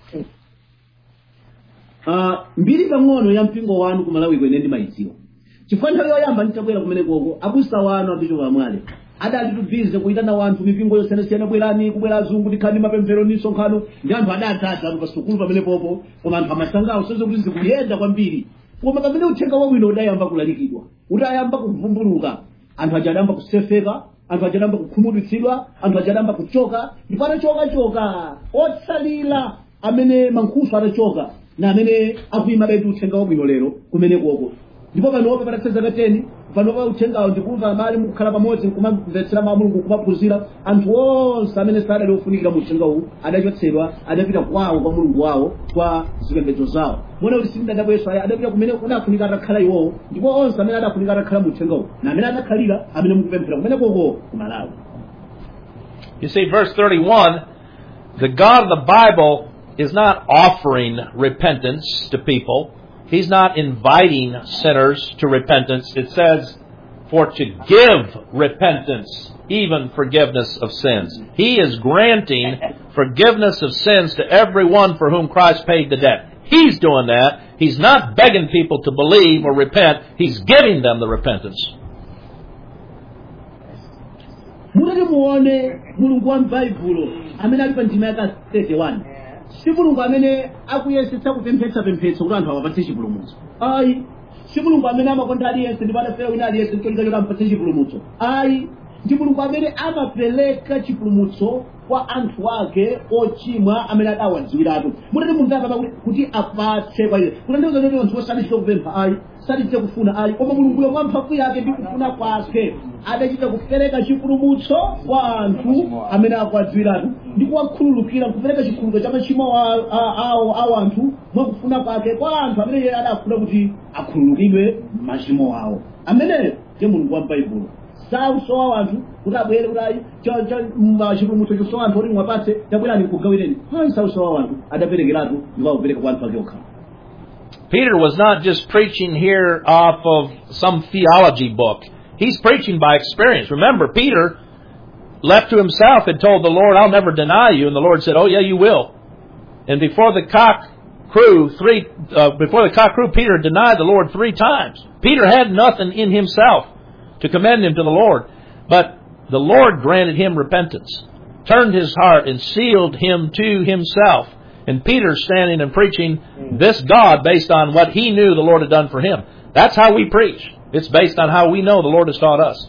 Speaker 2: Ah, mbiri pang'ono ya mpingo wanu kumalawi kwene ndimayidziwa chifukwa nthawi yoyamba nditabwera kumenekoko abusa wanu abicho vamwale adati tubvize kuyitana wanthu mipingo yosiyanasiyana bwerani kubwera azungu tikhani mapemphero ndi nsonkhano ndi anthu adatata atu pasukulu pamenepopo koma anthu amasangawo soze kuti zikuyenda kwambiri koma pamene uthenga wabwino udayamba kulalikidwa udayamba kuvumbuluka anthu aja adayamba kusefeka anthu aja adayamba kukhumudwitsidwa anthu aja adayamba kuchoka ndipo atachokachoka otsalira amene mankhusu atachoka na amene akuyima betu uthenga wabwino lero kumenekoko ndipo panopa patatha zaka 10 panopa uthengawo ndikumva amali mukukhala pamodzi nkumamvetsera mawu a mulungu kumaphunzira anthu onse amene sadali ofunikira mu uthenga uwu adachotsedwa adapita kwawo kwa mulungu wawo kwa zipembedzo zawo mona kuti sindadabweso aya adapita kumene kunafunika atakhala iwowo ndipo onse amene adafunika atakhala mu uthenga uwu na amene adakhalira amene mukupemphera kumenekoko kumalawi
Speaker 1: You see, verse 31, the God of the Bible is not offering repentance to people. He's not inviting sinners to repentance. It says, for to give repentance, even forgiveness of sins. He is granting forgiveness of sins to everyone for whom Christ paid the debt. He's doing that. He's not begging people to believe or repent. He's giving them the repentance.
Speaker 2: mutati muone mulungu wa m'baibulo amene ali pa ndima yaka 31 si mulungu amene akuyesetsa kupemphetsapemphetsa kuti anthu awapatse chipulumutso ayi si mulungu amene amakonda aliyense ndipo adafera wina aliyense ncholinga choti ampatse chipulumutso ayi ndi mulungu amene amapereka chipulumutso kwa anthu ake ochimwa amene adawadziwiratu mutati mumvapa kuti apatse kwa iye kutanthauza kuti anthu osadichita kupempha ayi sadichita kufuna ayi koma mulunguyo mwa mphamvu yake ndi kufuna kwake adachita kupereka chipulumutso kwa anthu amene akuwadziwiratu ndi kuwakhululukira kupereka chikhululuko cha machimo a- a- awo awo anthu mwakufuna kwake kwa anthu amene iye adafuna kuti akhululukidwe machimo awo ameneyo ndiye mulungu wa m'baibulo sausowa anthu kuti abwere kuti ayi cha- cha- ma- chipulumutso chosowa anthu oti mwapatse tabwerani kugawireni ayi sausowa anthu adaperekeratu ndipo akupereka kwa anthu ake okhala
Speaker 1: Peter was not just preaching here off of some theology book. He's preaching by experience. Remember, Peter, left to himself, had told the Lord, I'll never deny you. And the Lord said, Oh, yeah, you will. And before the cock crew, three, uh, before the cock crew, Peter denied the Lord three times. Peter had nothing in himself to commend him to the Lord. But the Lord granted him repentance, turned his heart, and sealed him to himself. And Peter standing and preaching this God based on what he knew the Lord had done for him. That's how we preach. It's based on how we know the Lord has taught us.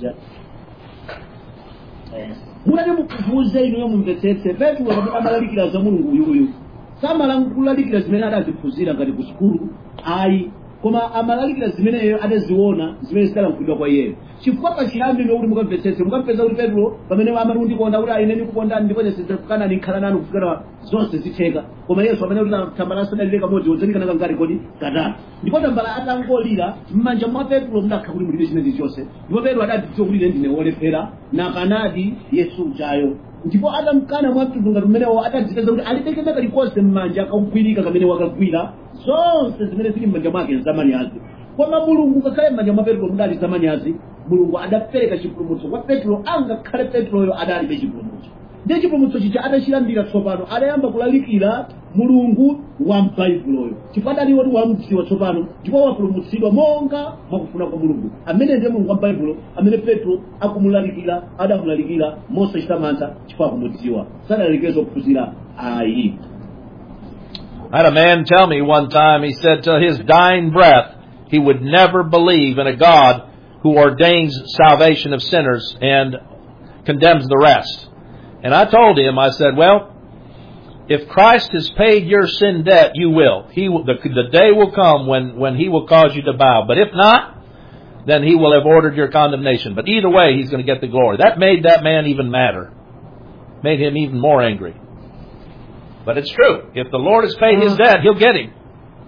Speaker 2: munati mukufuze inuyo mumvetsetse petro pamene amalalikira za mulungu uyuyu samalalikira zimene adaziphunzira ngati ku sukulu ayi koma amalalikira zimeneyo adaziona zimene zidalankhulidwa kwa iyeyo chifukwa pachiyambi ndiwo kuti mukamvetsetse mukampeza kuti petro pamene amati undikonda kuti ayine ndikukondani ndipo sindidzakanani ndikhala nanu kufikira zonse zitheka koma yesu amene kuti tambala asadalire kamodzi wodzanikana kangati kodi katatu ndipo tambala atangolira m'manja mwa petro mudakha kuti mulibe chimene chonse ndipo petro adatidziwa kuti ine ndine wolephera nakanadi yesu ujayo ndipo atamkana mwamtundu ngati umenewo atadzipeza kuti alibe kalikonse m'manja akagwirika kamene wakagwira zonse zimene zili m'manja mwake nzamani ake koma mulungu ngakhale m'manja mwa petro mudali zamanyazi mulungu adapereka chipulumutso kwa petro angakhale petroyo adalibe chipulumutso ndiye chipulumutso chicha adachilandira tsopano adayamba kulalikira mulungu wa m'baibuloyo chifukwa adaliwo ti wamdziwa tsopano ndipo wapulumutsidwa monga mwakufuna kwa mulungu amene ndiye mulungu wa m'baibulo amene petro akumulalikira adamulalikira mosachita mantha chifukwa akumudziwa sadalalikire zophunzira ayi
Speaker 1: I had a man tell me one time, he said to his dying breath, he would never believe in a God who ordains salvation of sinners and condemns the rest. And I told him, I said, well, if Christ has paid your sin debt, you will. He will, the, the day will come when, when he will cause you to bow. But if not, then he will have ordered your condemnation. But either way, he's going to get the glory. That made that man even madder. Made him even more angry. But it's true. If the Lord has paid his debt, he'll get him.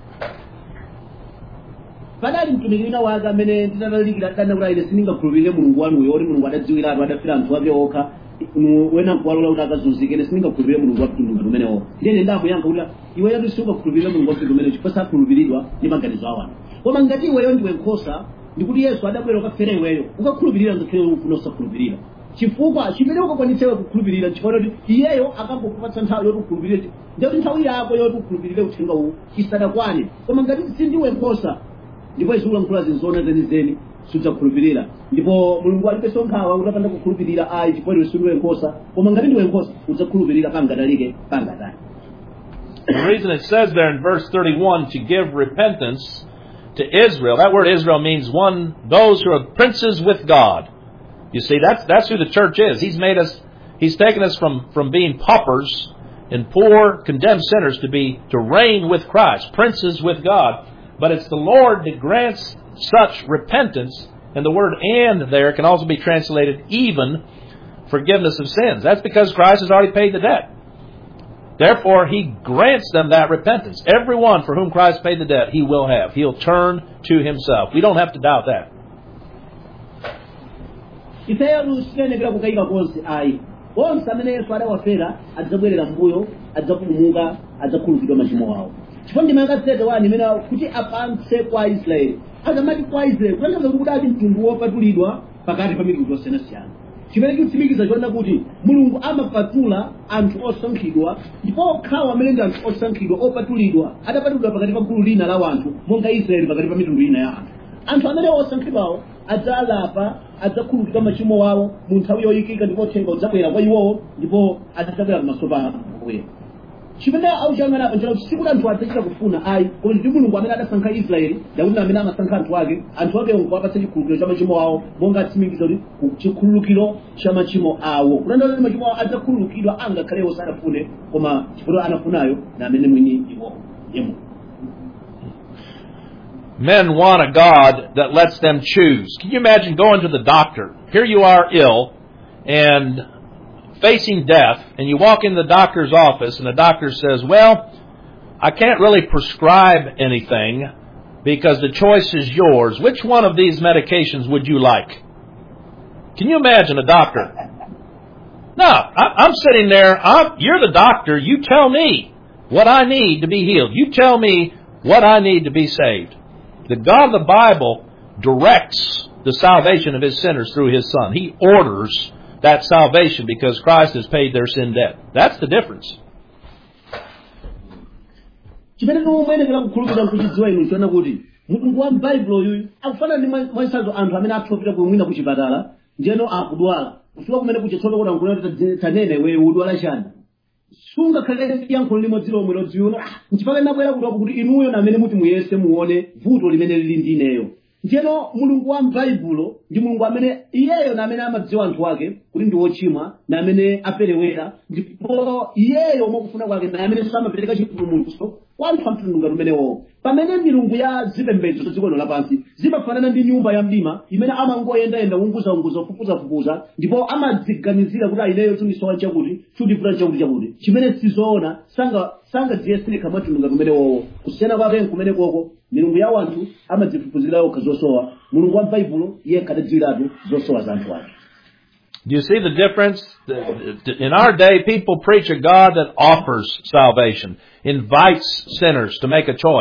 Speaker 2: padali mtumiki wina wake amene ndinalalikira dandaula ine sindingakhulupirire mulungu wanuyo oti mulungu adadziwiratu adafira anthu ake okha mu- wena nkuwalola kuti akazunzike ine sindingakhulupirire mulungu wa mtundu ngati umenewo ndiyene ndakuyankha kuti iwe yatu singakhulupirire mulungu wa mtundu umenewo chifukwa sakhulupiridwa ndi maganizo a anthu koma ngati iweyo ndiwe nkhosa ndikuti yesu adabwera ukafera iweyo ukakhulupirira ngakhale ufuna usakhulupirira chifukwa chimene ukakwanitsewe kukhulupirira chifukwa kuti iyeyo akangokupatsa nthawi yoti ukhulupirire ndiyoti nthawi yako yoti ukhulupirire uthenga uwu isadakwane koma ngati sindiwe nkhosa ndipo iziulankhula zinzona zenizeni sudzakhulupirira ndipo mulungu alibenso nkhawa kuti apanda kukhulupirira ayi chifukwa iwe sindiwe nkhosa koma ngati ndiwe nkhosa udzakhulupirira pangadalike pangadali
Speaker 1: The reason it says there in verse 31 to give repentance to Israel, that word Israel means one, those who are princes with God. You see, that's, that's who the church is. He's made us, He's taken us from, from being paupers and poor, condemned sinners to be, to reign with Christ, princes with God. But it's the Lord that grants such repentance, and the word and there can also be translated even forgiveness of sins. That's because Christ has already paid the debt. Therefore, he grants them that repentance. Everyone for whom Christ paid the debt, he will have. He'll turn to himself. We don't have to doubt that.
Speaker 2: ifeyo sitinenekera kukayika konse ayi onse amene yesu adawafera adzabwerera mbuyo adzapulumuka adzakhululukidwa machimo awo chifukwa ndima yakasete wani imene kuti apatse kwa israeli akamati kwa israeli kutanthauza kuti kudati mtundu wopatulidwa pakati pa mitundu yosiyanasiyana chimene chikutsimikiza choona kuti mulungu amapatula anthu osankhidwa ndipo okhawo amene ndi anthu osankhidwa opatulidwa adapatulidwa pakati pa gulu lina la anthu monga israeli pakati pa mitundu ina ya anthu anthu amene osankhidwawo adzalapa adzakhululukidwa machimo wawo mu nthawi yoyikika ndipo uthenga udzabwera kwa iwowo ndipo adzabwera pamaso pa Ambuye chimene auchanganapo njira kuti sikuti anthu adzachita kufuna ayi koma ndi mulungu amene adasankha israeli dakuti amene amasankha anthu ake anthu ake nkuwapatsa chikhululukiro cha machimo awo monga atsimikiza kuti ku- chikhululukiro cha machimo awo kutanthauza kuti machimo awo adzakhululukidwa angakhalewo sanafune koma chifukwa anafunayo na amene mwini iwo yemo
Speaker 1: Men want a God that lets them choose. Can you imagine going to the doctor? Here you are ill and facing death, and you walk in the doctor's office, and the doctor says, Well, I can't really prescribe anything because the choice is yours. Which one of these medications would you like? Can you imagine a doctor? No, I, I'm sitting there. I'm, you're the doctor. You tell me what I need to be healed. You tell me what I need to be saved. The God of the Bible directs the salvation of his sinners through his Son. He orders that salvation because Christ has paid their sin debt. That's the difference.
Speaker 2: chimene mumayenekera kukhulupirira nkuchidziwa inu chiona kuti mulungu wa m'baibulo yuyu akufanana ndi mwa- mwachisanzo anthu amene athopita kumwina kuchipatala ndiyeno akudwala kufika kumene kuchitsoto kuti ankunena tanene wewe udwala chani sungakhale yankhulo limodzi lomwe lodziwona nchipaka nabwera kutoko kuti inuyo namene muti muyese muone vuto limene lili ndi ineyo ndiyeno mulungu wa m'baibulo ndi mulungu amene iyeyo namene amadziwa anthu ake kuti ndi wochimwa namene aperewera ndipo iyeyo mwakufuna kwake namene samapereka chipulumutso kwa anthu amtundu ngati umenewo pamene milungu ya zipembedzo za dziko lino lapansi zimafanana ndi nyumba ya mdima imene amangoyendayenda unguzaunguza kufukuzafukuza ndipo amadziganizira kuti ineyo tunisowa chakuti chudifuna chakuti chakuti chimene sizoona sanga sangadziyeseka mwatundu ngati umenewowo kusiyana kwake nkumene koko milungu ya wanthu amadzifufuzira yokha zosowa mulungu wa m'baibulo iye khadadziwiratu zosowa za anthu ake
Speaker 1: Do you see the difference? In our day, people preach a God that offers salvation, invites sinners to make a choice.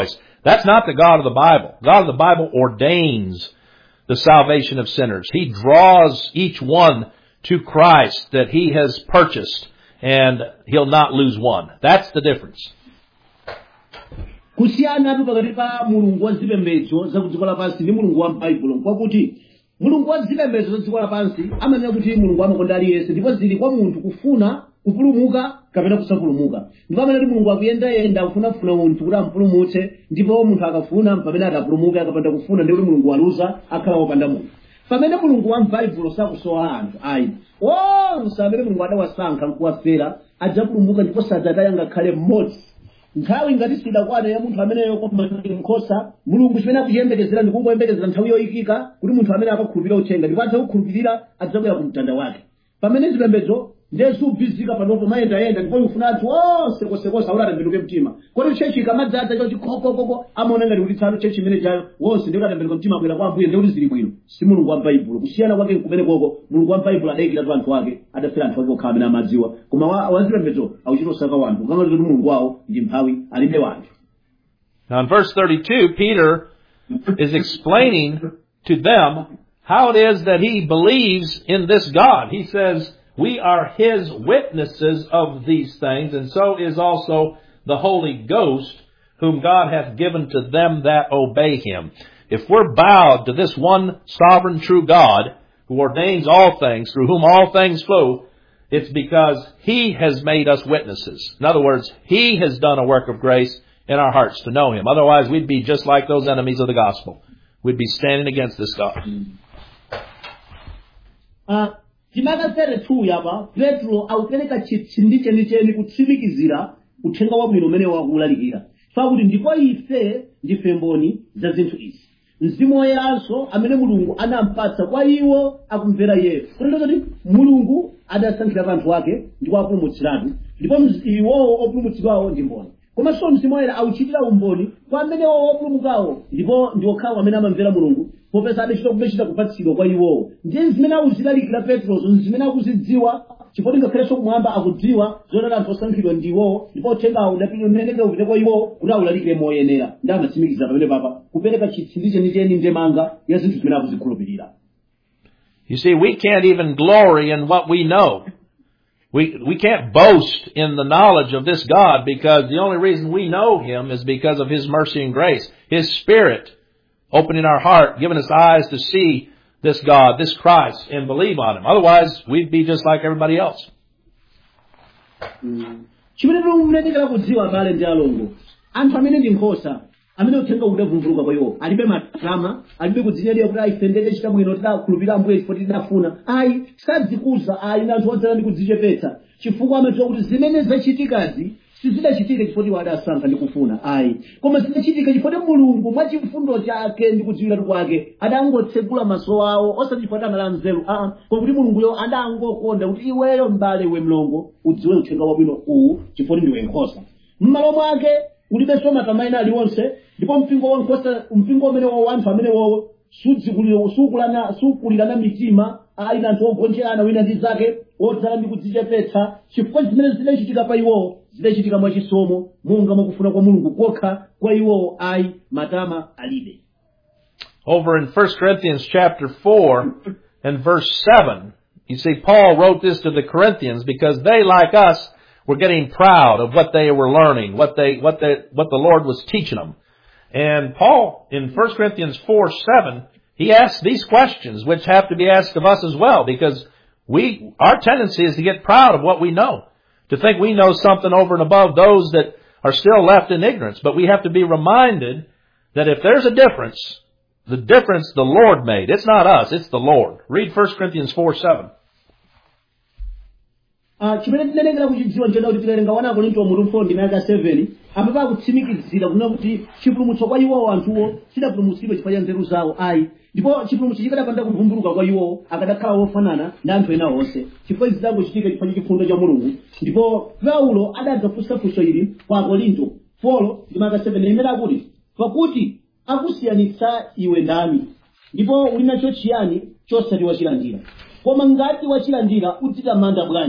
Speaker 1: That's not the God of the Bible. God of the Bible ordains the salvation of sinners. He draws each one to Christ that He has purchased and He'll not lose one. That's the difference.
Speaker 2: kusiyanatu pakati pa mulungu wa zipembedzo za kudziko lapansi ndi mulungu wa m'baibulo nkwakuti mulungu wa zipembedzo za dziko lapansi amanena kuti mulungu amakonda aliyense ndipo zili kwa munthu kufuna kupulumuka kapena kusapulumuka ndipo amene kuti mulungu akuyendayenda akufunafuna munthu kuti ampulumutse ndipo munthu akafuna pamene atapulumuka akapanda kufuna ndi kuti mulungu waluza akhala wopanda munthu pamene mulungu wa m'baibulo sakusowa anthu ayi onse amene mulungu adawasankha nkuwafera adzapulumuka ndipo sadzataya ngakhale mmodzi nthawi ngati sidakwana ya munthu ameneyo koma nkhosa mulungu chimene akuchiyembekezera ndikungoyembekezera nthawi yoyikika kuti munthu amene akakhulupirira uthenga ndipo adzakukhulupirira adzabwera ku mtanda wake pamene zipembedzo ndezubizika panopo mayendayenda ndipo ufuna anthu onse konsekonse akuti atembenuke mtima kodi chechi ikamadzaza cho chikokokoko amaona ngati kuti tsano chechi imene chayo wonse ndi kuti atembenuka mtima abwera kwa ambuye ndi kuti zili bwino si mulungu wa m'baibulo kusiyana kwake kumene koko mulungu wa m'baibulo adayikiratu anthu ake adafera anthu ake okhala amene amadziwa koma wa- wazipembedzo akuchita osaka wanthu kukangati kuti mulungu wawo ndi mphawi alibe wanthu
Speaker 1: Now in verse 32, Peter is explaining to them how it is that he believes in this God. He says, we are his witnesses of these things, and so is also the Holy Ghost, whom God hath given to them that obey him. If we're bowed to this one sovereign true God, who ordains all things, through whom all things flow, it's because He has made us witnesses. In other words, He has done a work of grace in our hearts to know Him. Otherwise, we'd be just like those enemies of the gospel. We'd be standing against this God.
Speaker 2: Ah, chimaka 32 yapa petro akupereka chitsindi chenicheni kutsimikizira uthenga wabwino umene wakulalikira pakuti ndipo ife ndife mboni za zinthu izi mzimu woyeranso amene mulungu anampatsa kwa iwo akumvera iyeyo kutenda kuti mulungu adasankhira anthu ake ndipo apulumutsiratu ndipo mz- iwowo opulumutsidwawo ndi mboni komanso mzimu woyera auchitira umboni kwa amene opulumukawo ndipo ndi okhawo amene amamvera mulungu popeza adachita kumechita kupatsidwa kwa iwowo ndiye zimene akuzilalikira petrozo zimene akuzidziwa chifukwa ngakhalenso kumwamba akudziwa zoti anthu osankhidwa ndi iwowo ndipo uthengawo udapimenekera upite kwa iwowo kuti awulalikire moyenera ndi amatsimikiza pamene papa kupereka chitsindi chenicheni ndemanga ya zinthu zimene akuzikhulupirira
Speaker 1: You see, we can't even glory in what we know. We, we can't boast in the knowledge of this God because the only reason we know Him is because of His mercy and grace. His Spirit opening our heart, giving us eyes to see this God, this Christ, and believe on Him. Otherwise, we'd be just like everybody else.
Speaker 2: chimene tikumulekera kudziwa abale ndi alongo anthu amene ndi nkhosa amene uthenga udavumvuluka kwa iwo alibe matrama alibe kudzinyadira kuti ife ndete chita bwino tidakhulupirira ambuye chifukwa tidafuna ayi sadzikuza ayi ndi anthu odzala ndi kudzichepetsa chifukwa amadziwa kuti zimene zachitikazi sizidachitika chifukwa iwo adasankha ndi kufuna ayi koma zidachitika chifukwa mulungu mwa chifundo chake ndi kudziwiratu kwake adangotsegula maso awo osati chifukwa anali nzeru aa koma kuti mulunguyo adangokonda kuti iweyo m'bale iwe mlongo udziwe uthenga wabwino uwu chifukwa ndiwe nkhosa m'malo mwake ulibenso matama aliwonse ndipo mpingo wa nkhosa mpingo umene wa anthu amene wowo sudzikulira- sukulana- sukulirana mitima ali na anthu ogonjerana wina ndi zake odzala ndi kudzichepetsa chifukwa zimene zidachitika pa iwowo zidachitika mwachisomo monga mwakufuna kwa mulungu kokha kwa iwowo ayi matama alibe
Speaker 1: Over in 1 Corinthians chapter 4 and verse 7, you see Paul wrote this to the Corinthians because they, like us, were getting proud of what they were learning, what they, what they, what the Lord was teaching them. And Paul, in 1 Corinthians 4, 7, he asks these questions, which have to be asked of us as well, because we, our tendency is to get proud of what we know, to think we know something over and above those that are still left in ignorance. But we have to be reminded that if there's a difference, the difference the Lord made. It's not us, it's the Lord. Read 1 Corinthians 4, 7.
Speaker 2: Ah, chimene tinenekera kuchidziwa nchena kuti tikawerenga wana akorinto mutu 4 ndi mayaka 7 amene akutsimikizira kunena kuti chipulumutso kwa iwowo anthuwo chidapulumutsidwa chifukwa cha nzeru zawo ayi ndipo chipulumutso chikadapanda kuvumbuluka kwa iwowo akadakhala wofanana ndi anthu ena onse chifukwa izi zangochitika chifukwa cha chifundo cha mulungu ndipo paulo adadzafunsa funso ili kwa akorinto 4 ndi mayaka 7 imene akuti pakuti akusiyanitsa iwe ndani ndipo uli nacho chiyani chosati wachilandira koma ngati wachilandira udzitamanda bwanji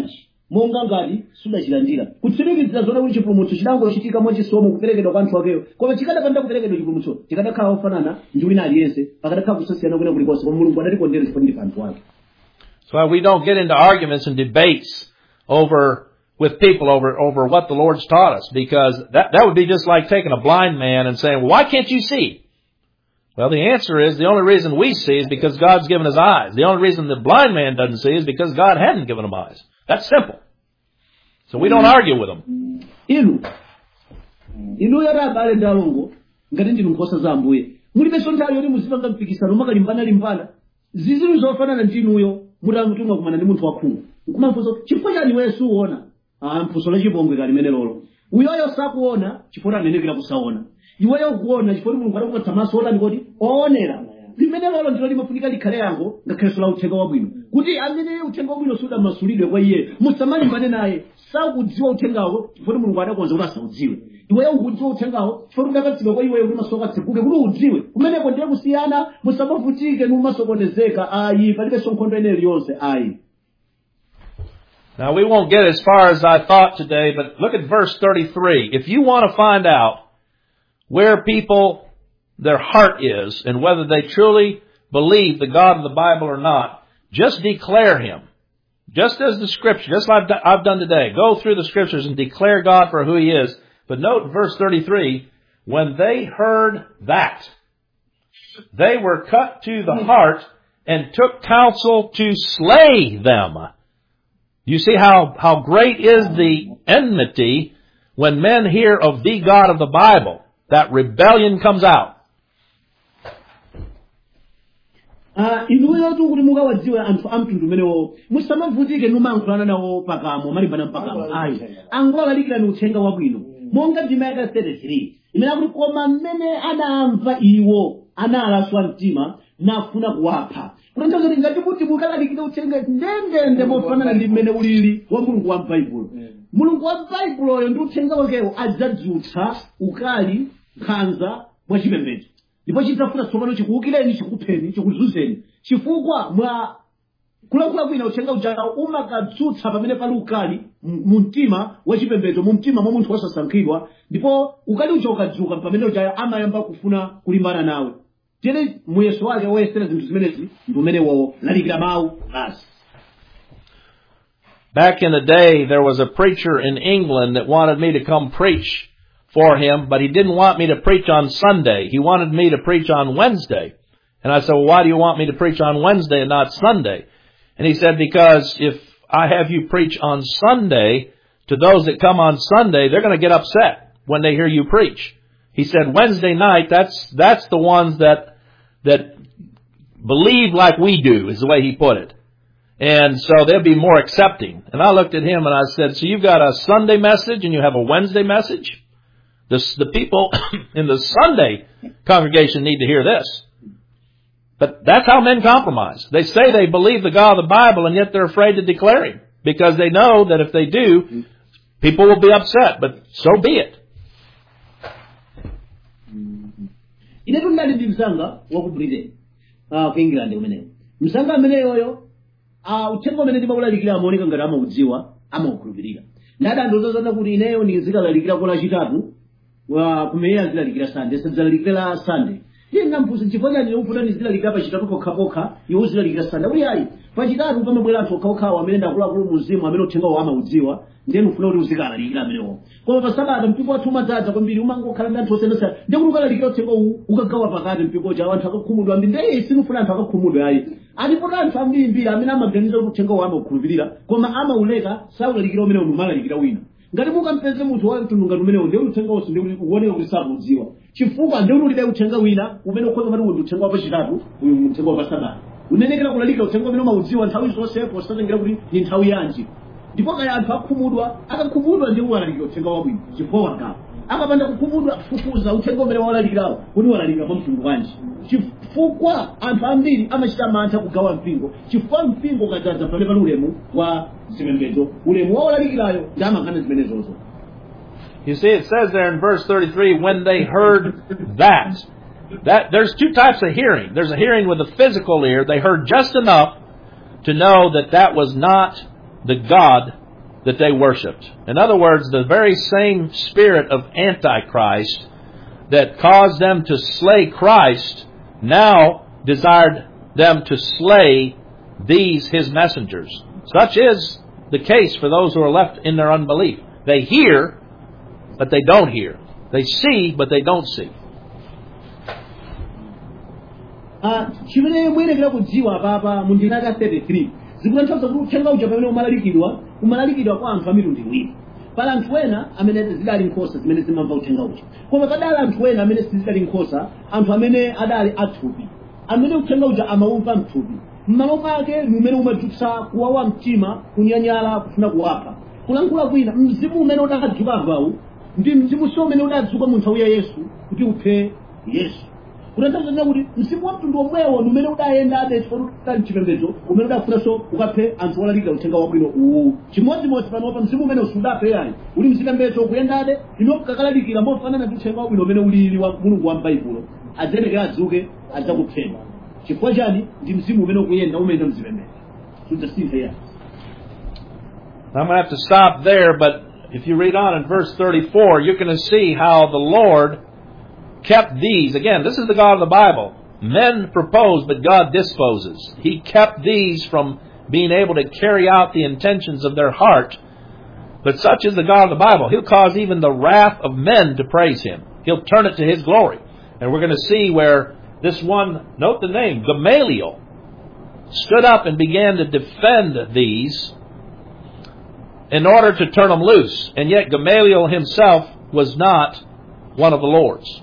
Speaker 2: monga ngati sudachilandira kutsimikizira zona kuti chipulumutso chidangochitika mwachisomo kuperekedwa kwa anthu akeyo koma chikadapanda kuperekedwa chipulumutso chikadakhala ofanana ndi wina aliyense pakadakhala kusasiyana kwina kulikonse koma mulungu adatikondera chifukwa ndi anthu ake
Speaker 1: So we don't get into arguments and debates over with people over over what the Lord's taught us because that that would be just like taking a blind man and saying, well, "Why can't you see?" Well, the answer is the only reason we see is because God's given us eyes. The only reason the blind man doesn't see is because God hadn't given him eyes. That's simple. So we don't argue with them.
Speaker 2: inu inu yati abale ndi alongo ngati ndinu nkhosa za ambuye mulibenso nthawi yoti muzipanga mpikisano makalimbana-limbana ziziru zofanana ndi inuyo mutamutumwa kumana ndi munthu wakhungu nkumafunso chifukwa chani iweyo suona ah mphuso lachipongwe kali limene lolo uyoyo sakuona chifukwa anenekera kusaona iweyo ukuona chifukwa kuti mulungu adakupatsa maso otani kuti oonera limene lolo ndilo limafunika likhale yango ngakhalenso la uthenga wabwino kuti amene uthenga wabwino sudamasulidwe kwa iye musamalimbane naye sakudziwa uthengawo chifukwa kuti mulungu adakonza kuti asaudziwe iweyo ukudziwa uthengawo chifukwa kuti udapatsidwa kwa iweyo kuti maso ako atseguke kuti udziwe kumeneko ndiye kusiyana musamavutike numasokonezeka ayi palibenso nkhondo ene iliyonse ayi
Speaker 1: Now we won't get as far as I thought today, but look at verse 33. If you want to find out where people, their heart is, and whether they truly believe the God of the Bible or not, just declare Him. Just as the scripture, just like I've done today. Go through the scriptures and declare God for who He is. But note verse 33, when they heard that, they were cut to the heart and took counsel to slay them. You see how, how great is the enmity when men hear of the God of the Bible. That rebellion comes out.
Speaker 2: Ah, inuyo tu kuti mukawadziwe anthu a mtundu umenewo musamavutike numayankhulana nawo pakamo malimbana mpakamo ayi angowalalikirani uthenga wabwino monga ndima yaka 33 imene akuti koma mmene anamva iwo analaswa mtima nafuna kuwapha kutanthauza kuti ngati kuti mukalalikira uthenga ndendende mofanana ndi mmene ulili wa mulungu wa m'baibulo mulungu wa m'baibuloyo ndi uthenga wakewo adzadzutsa ukali nkhanza mwachipembedzo ndipo chitafuna tsopano chikuwukireni chikupheni chikuzuzeni chifukwa mwa kulankhula kwina uthenga uja umakadzutsa pamene pali ukali mu mu mtima wachipembedzo mu mtima mwa munthu wosasankhidwa ndipo ukali uja ukadzuka pamene uja amayamba kufuna kulimbana nawe tere muyeso wake woyesera zinthu zimenezi ndi umenewo lalikira mawu basi
Speaker 1: Back in the day, there was a preacher in England that wanted me to come preach for him, but he didn't want me to preach on Sunday. He wanted me to preach on Wednesday. And I said, well, why do you want me to preach on Wednesday and not Sunday? And he said, because if I have you preach on Sunday to those that come on Sunday, they're going to get upset when they hear you preach. He said, Wednesday night, that's, that's the ones that, that believe like we do, is the way he put it. And so they'll be more accepting. And I looked at him and I said, so you've got a Sunday message and you have a Wednesday message? The, the people in the Sunday congregation need to hear this. But that's how men compromise. They say they believe the God of the Bible and yet they're afraid to declare Him. Because they know that if they do, people will be upset. But so be it.
Speaker 2: ine tundali ndi msanga wa ku britain ah, ku england umenewo msanga ameneyoyo ah, uthenga umene ndimawulalikira amaoneka ngati amaudziwa amaukhulupirira ndadandozozana kuti ineyo ndizikalalikira kwa lachitatu wa kumene azilalikira sande sadzalalikira la sande iye nampusa chifukwa chani ukuti ndizilalikira pachitatu pokhapokha iwo uzilalikira sande kuti ayi pachitatu pamabwera anthu okhaokhawo amene ndakuluakulu muzimu amene uthengawo amaudziwa ndiye ufuna kuti uzikalalikira amenewo koma pa sabata mpingo wathu umadzaza kwambiri umangokhala ndi anthu osiyanasiyana ndiye kuti ukalalikira uthenga uwu ukagawa pakati mpingo cha anthu akakhumudwa ambiri ndiye sinufuna anthu akakhumudwa ayi alipoti anthu ambirimbiri amene amaganiza kuti uthenga uwu amaukhulupirira koma amauleka saulalikira umenewo numalalikira wina ngati mukampeze munthu wa mtundu ngati umenewo ndiye uthenga wonse ndiye kuti uoneka kuti sakuudziwa chifukwa ndiye kuti ulibe uthenga wina umene ukhoza mati undi uthenga wapachitatu uyu uthenga wapasabata unenekera kulalikira uthenga umene umaudziwa nthawi zonsepo sitazengera kuti ni nthawi yanji ndipo kaya anthu akhumudwa akakhumudwa ndiye walalikira uthenga wabwino chifukwa wagawa akapanda kukhumudwa fufuza uthenga umene walalikirawo kuti walalikira kwa mtundu wanji chifukwa anthu ambiri amachita mantha kugawa mpingo chifukwa mpingo ukadzaza pamene pali ulemu wa zipembedzo ulemu wa walalikirayo ndi amangana zimenezozo
Speaker 1: You see, it says there in verse 33, when they heard that. That, there's two types of hearing. There's a hearing with a physical ear. They heard just enough to know that that was not the God that they worshiped. In other words, the very same spirit of Antichrist that caused them to slay Christ now desired them to slay these his messengers. Such is the case for those who are left in their unbelief. They hear, but they don't hear. They see, but they don't see.
Speaker 2: Ah, chimene muyenekera kudziwa apapa mu ndima ya 33 zikutanthauza kuti uthenga uja pamene umalalikidwa umalalikidwa kwa anthu a mitundu iwiri pali anthu ena amene zidali nkhosa zimene zimamva uthenga uja koma padali anthu ena amene sizidali nkhosa anthu amene adali athupi amene uthenga uja amaumva mthupi mmalo mwake ni umene umadzutsa kuwawa mtima kunyanyala kufuna kuwapha kulankhula kwina mzimu umene udadzuka avawu ndi mzimu si umene udadzuka mu nthawi ya yesu kuti uphe yesu kutanthauza kuti mzimu wa mtundu omwewo ndi umene udayenda adesi pali mchipembedzo umene udafunanso ukaphe anthu olalikira uthenga wabwino uwu chimodzimodzi panopa mzimu umene usudaphe yayi uli mchipembedzo ukuyendade ino kakalalikira mofanana ndi uthenga wabwino umene ulili wa mulungu wa m'baibulo adzenekera adzuke adzakupheni chifukwa chani ndi mzimu umene ukuyenda umene mzipembedzo sudzasinthe yayi
Speaker 1: I'm going to have to stop there, but if you read on in verse 34, you're going to see how the Lord kept these. Again, this is the God of the Bible. Men propose, but God disposes. He kept these from being able to carry out the intentions of their heart. But such is the God of the Bible. He'll cause even the wrath of men to praise Him. He'll turn it to His glory. And we're going to see where this one, note the name, Gamaliel, stood up and began to defend these in order to turn them loose. And yet Gamaliel himself was not one of the Lord's.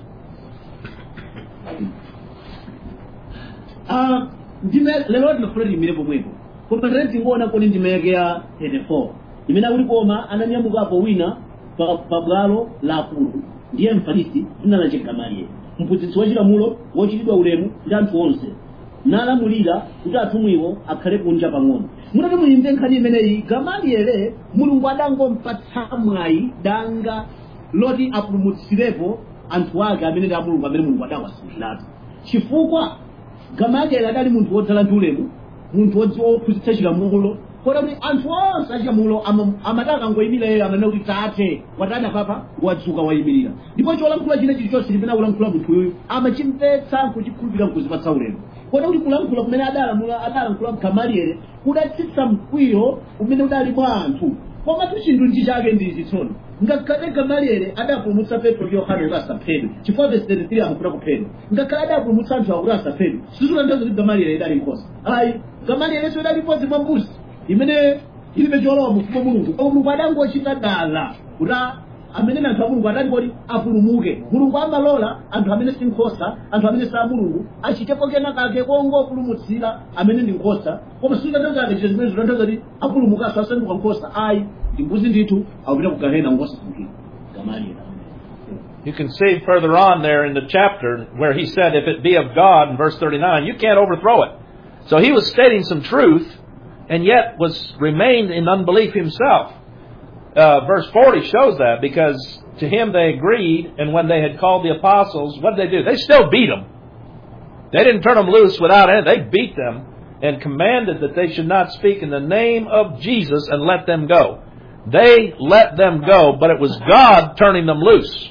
Speaker 2: Ah, ndime lero tinafuna timire pomwepo koma tere tingoona kodi ndime yake ya 34 imene akuti koma ananyamukapo wina pa pa bwalo la akulu ndiye mfarisi dzina lake gamalieli mphunzitsi wachilamulo wochitidwa ulemu ndi anthu onse nalamulira kuti atumwiwo akhale kunja pang'ono mutati muyimve nkhani imeneyi gamaliele mulungu adangompatsa mwayi danga loti apulumutsirepo anthu ake amene ndi amulungu amene mulungu adawasunkhiratu chifukwa gamalieli adali munthu wodzala ndi ulemu munthu wodziwa wophunzitsa chilamulo kota kuti anthu onse achilamulo ama- amati akangoyimira iye amanena kuti tate watana papa wadzuka wayimirira ndipo cholankhula china chilichonse chimene akulankhula munthuyu amachimvetsa nkuchikhulupirira nkuzipatsa ulemu kota kuti kulankhula kumene adalamula adalankhula gamalieli kudatsitsa mkwiyo umene udali mwa anthu komatu chinthu ndi chake ndichi tsono ngakhale gamalieli adapulumutsa petro ndi yohane kuti asaphedwe chifukwa vesi 33 amafuna kuphedwa ngakhale adapulumutsa anthu akuti asaphedwe sizitanthauza kuti gamalieli idali nkhosa ayi gamalieli idali imodzi mwa mbuzi imene ilibe cholowa mufumu wa mulungu koma mulungu adangochita dala kuti a- amene anthu a mulungu adati kodi apulumuke mulungu amalola anthu amene si nkhosa anthu amene si a mulungu achitepo kena kake kongopulumutsira amene ndi nkhosa koma sizitanthauza ake chito zimene zitanthauza kuti apulumukanso asanduka nkhosa ayi ndi mbuzi ndithu akupita ku gahena ngosasunkhira gamalieli
Speaker 1: You can see further on there in the chapter where he said, if it be of God, in verse 39, you can't overthrow it. So he was stating some truth, and yet was remained in unbelief himself. Uh, verse 40 shows that because to him they agreed, and when they had called the apostles, what did they do? They still beat them. They didn't turn them loose without any. They beat them and commanded that they should not speak in the name of Jesus and let them go. They let them go, but it was God turning them loose.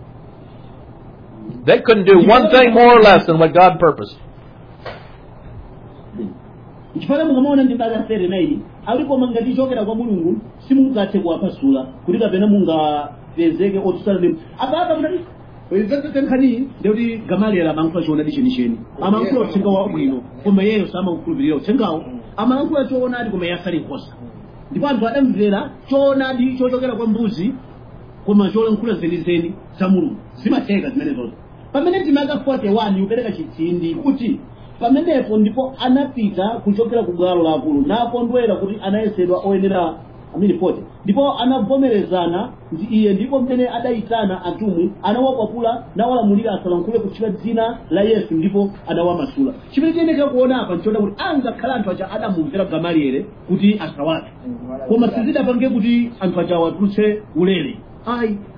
Speaker 1: They couldn't do one thing more or less than what God purposed.
Speaker 2: chifukwa mukamaona ndi mbali ya 39 alipo mangati chokera kwa mulungu simungathe kuwapasula kuti kapena mungapezeke otsala ndi apapa kuti nkhani ndikuti gamalieli amalankhula choonadi chenicheni amalankhula uthenga wabwino koma iyeyo samakukhulupirira uthengawo amalankhula choonadi koma iye asali nkhosa ndipo anthu adamvera choonadi chochokera kwa mbuzi koma cholankhula zenizeni za mulungu zimatheka zimenezozo pamene timaka 41 upereka chitsindi kuti pamenepo ndipo anapita kuchokera ku bwalo la akulu nakondwera kuti anayesedwa oyenera amini 40 ndipo anavomerezana ndi iye ndipo mmene adayitana atumwi anawakwapula nawalamulira asalankhule kutchula dzina la yesu ndipo anawamasula chimene tiyenekera kuona apa nchiona kuti angakhala anthu aja adamumvera gamaliele kuti asawape koma sizidapange kuti anthu aja awatulutse ulere ayi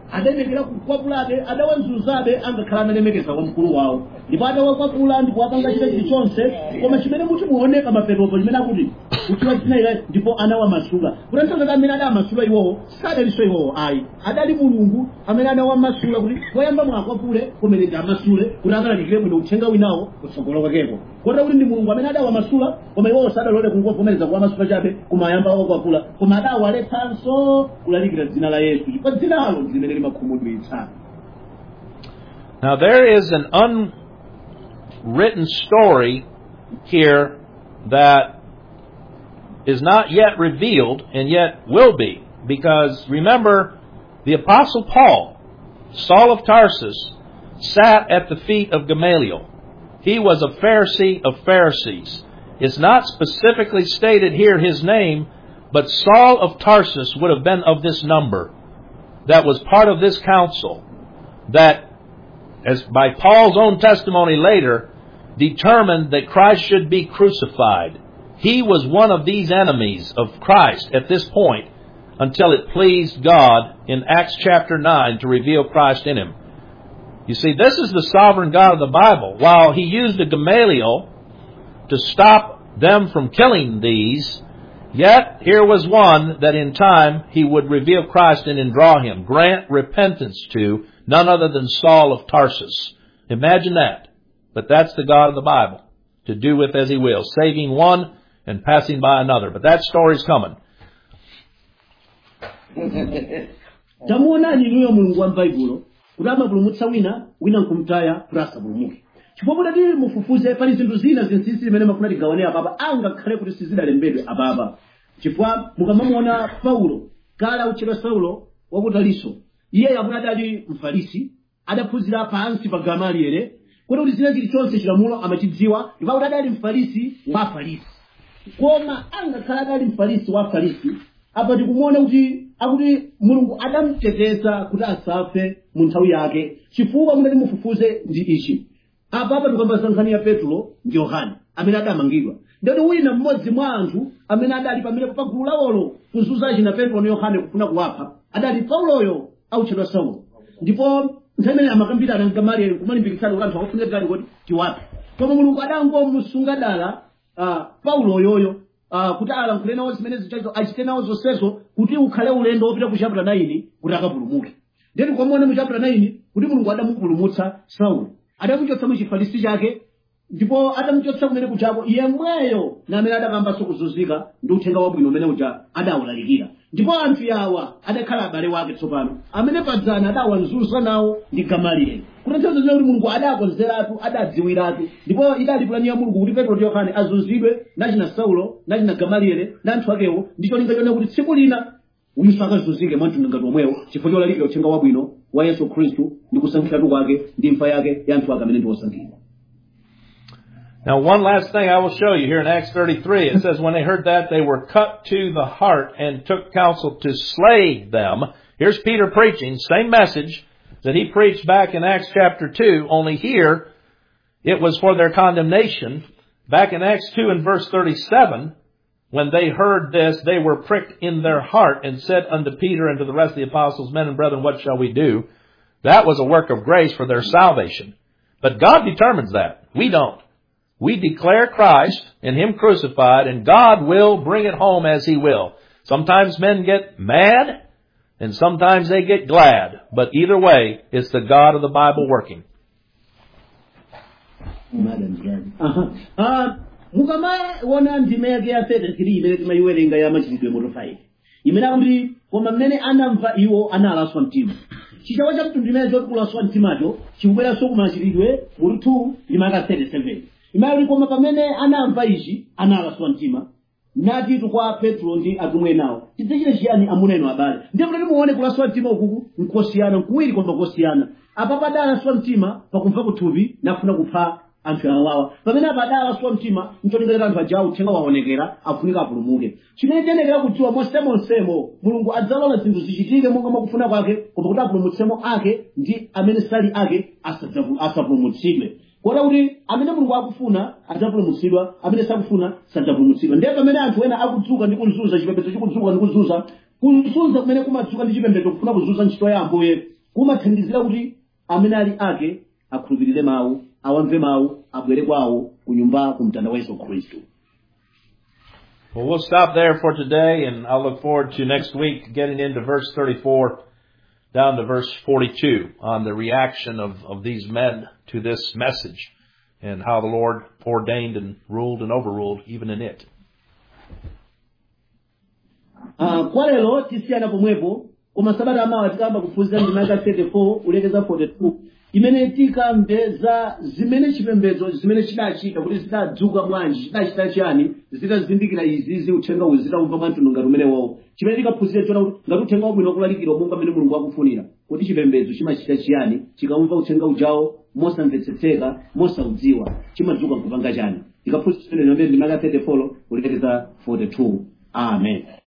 Speaker 2: adayenekera kukwapulabe adawanzuzabe angakhala analemekeza wamkulu wawo ndipo atawakwapula ndipo apanga chita chilichonse koma chimene muti muoneka maperopo chimene akuti kutiwa chinaile ndipo anawamasula kutanthauza amene adawamasula iwowo sadaliso iwowo ayi adali mulungu amene anawamasula kuti poyamba mwakwapule kumene ndi amasule kuti akalalikire bwino uthenga winawo kutsogolo kwakeko kota kuti ndi mulungu amene adawamasula koma iwowo sadalole kungovomereza kuwamasula chabe kumayamba wakwapula koma adawaletsanso kulalikira dzina la yesu chifukwa dzinalo ndi limene limakhumudwitsa
Speaker 1: Now there is an unwritten story here that is not yet revealed and yet will be. Because remember, the apostle Paul, Saul of Tarsus, sat at the feet of Gamaliel. He was a Pharisee of Pharisees. It's not specifically stated here his name, but Saul of Tarsus would have been of this number that was part of this council that as by Paul's own testimony later, determined that Christ should be crucified. He was one of these enemies of Christ at this point until it pleased God in Acts chapter 9 to reveal Christ in him. You see, this is the sovereign God of the Bible. While he used a Gamaliel to stop them from killing these, yet here was one that in time he would reveal Christ in and draw him, grant repentance to, none other than Saul of Tarsus. Imagine that. But that's the God of the Bible, to do with as he will, saving one and passing by another. But that story's coming.
Speaker 2: tamuonani inuyo mulungu wa m'baibulo kuti amapulumutsa wina wina nkumtaya kuti asapulumuke chifukwa kuti mufufuze pali zinthu zina zinsinsi zimene mafuna tigawane apapa angakhale kuti sizidalembedwe apapa chifukwa mukamamuona paulo kale autchedwa saulo wakutaliso iye yakuti adali mfarisi adaphunzira pansi pa gamaliere kuti kuti zina chilichonse chilamulo amachidziwa ndipo kuti adali mfarisi wa afarisi koma angakhala adali mfarisi wa afarisi apa tikumuona kuti akuti mulungu adamuteteza kuti asafe mu nthawi yake chifukwa munati mufufuze ndi ichi apa apa tikuyamba nkhani ya petulo ndi yohane amene adamangidwa ndoti wina mmodzi mwa anthu amene adali pamenepo pa gulu lawolo kuzunza china petulo ndi yohane kufuna kuwapha adali pauloyo autchedwa saulo ndipo nthawi imene amakambirana ndi gamalieli kumalimbikitsana kuti anthu akufunira gani kuti tiwaphe koma mulungu adangomusunga dala uh, paulo yoyo uh, kuti alankhule nawo zimene zichazo achite nawo zonsezo kuti ukhale ulendo wopita ku chapter 9 kuti akapulumuke ndeti kwamone mu chapter 9 kuti mulungu adamupulumutsa saulo adamuchotsa mu chifarisi chake ndipo adamuchotsa kumene kuchako yemweyo na amene adakambanso kuzunzika ndi uthenga wabwino umene uja adawulalikira ndipo anthu yawa adakhala abale wake tsopano amene padzana adawanzunza nawo ndi gamalieli kutanthauza zina kuti mulungu adakonzeratu adadziwiratu ndipo idali plani ya mulungu kuti petro ndi yohane azunzidwe nachina saulo nachina gamalieli na anthu akewo ndi cholinga chone kuti tsiku lina uyinso akazunzike mwamtundu ngati omwewo chifukwa cholalikira uthenga wabwino wa yesu khristu ndi kusankhiratu kwake ndi imfa yake ya anthu ake amene ndi osankhidwa
Speaker 1: Now, one last thing I will show you here in Acts 33. It says, when they heard that, they were cut to the heart and took counsel to slay them. Here's Peter preaching, same message that he preached back in Acts chapter 2, only here it was for their condemnation. Back in Acts 2 and verse 37, when they heard this, they were pricked in their heart and said unto Peter and to the rest of the apostles, Men and brethren, what shall we do? That was a work of grace for their salvation. But God determines that. We don't. We declare Christ and Him crucified, and God will bring it home as He will. Sometimes men get mad, and sometimes they get glad. But either way, it's the God of the Bible working.
Speaker 2: mukamaona ndime yake ya 33 imene timayiwerenga ya machitidwe moto 5 imene akuti koma mmene anamva iwo analaswa mtima chichawa cha mtundu imene choti kulaswa mtimacho chikubweranso kumachitidwe mutu 2 limaka 37 imene kuti koma pamene anamva ichi analaswa mtima nati kwa petro ndi atumwi enawo tidzachita chiyani amuna enu abale ndiye kuti muone kulaswa mtima ukuku nkosiyana nkuwiri koma kosiyana apa padalaswa mtima pakumva kuthupi nafuna kupha anthu awawa pamene apa adalaswa mtima ncholingalira anthu ajawo uthenga waonekera afunika apulumuke chimene tiyenekera kudziwa monsemonsemo mulungu adzalola zinthu zichitike monga mwakufuna kwake koma kuti apulumutsemo ake ndi amene sali ake asadzapu- asapulumutsidwe kota kuti amene mulungu akufuna adzapulumutsidwa amene sakufuna sadzapulumutsidwa ndiye pamene anthu ena akudzuka ndi kuzunza chipembedzo chikudzuka ndi kuzunza kuzunza kumene kumadzuka ndi chipembedzo kufuna kuzunza ntchito ya ambuye kumathandizira kuti amene ali ake akhulupirire mawu awamve mawu abwere kwawo ku nyumba ku mtanda wa yesu khristu
Speaker 1: Well, we'll stop there for today, and I'll look forward to next week getting into verse 34 down to verse 42 on the reaction of, of these men to this message and how the Lord ordained and ruled and overruled even in it.
Speaker 2: Ah, kwa lero tisiyana pomwepo koma sabata amawa tikamba kuphunzira ndima ya 34 ulekeza 42 imene tikamve za zimene chipembedzo zimene chidachita kuti zidadzuka bwanji chidachita chiyani zitazindikira izizi uthenga uwu zitaumva mwamtundu ngati umenewowo chimene tikaphunzire chona kuti ngati uthenga wabwino kulalikidwa monga mmene mulungu akufunira kuti chipembedzo chimachita chiyani chikamva uthenga ujawo mosamvetsetseka mosaudziwa chimadzuka nkupanga chani tikaphunzira chimene ndima ya 34 ulekeza 42 amen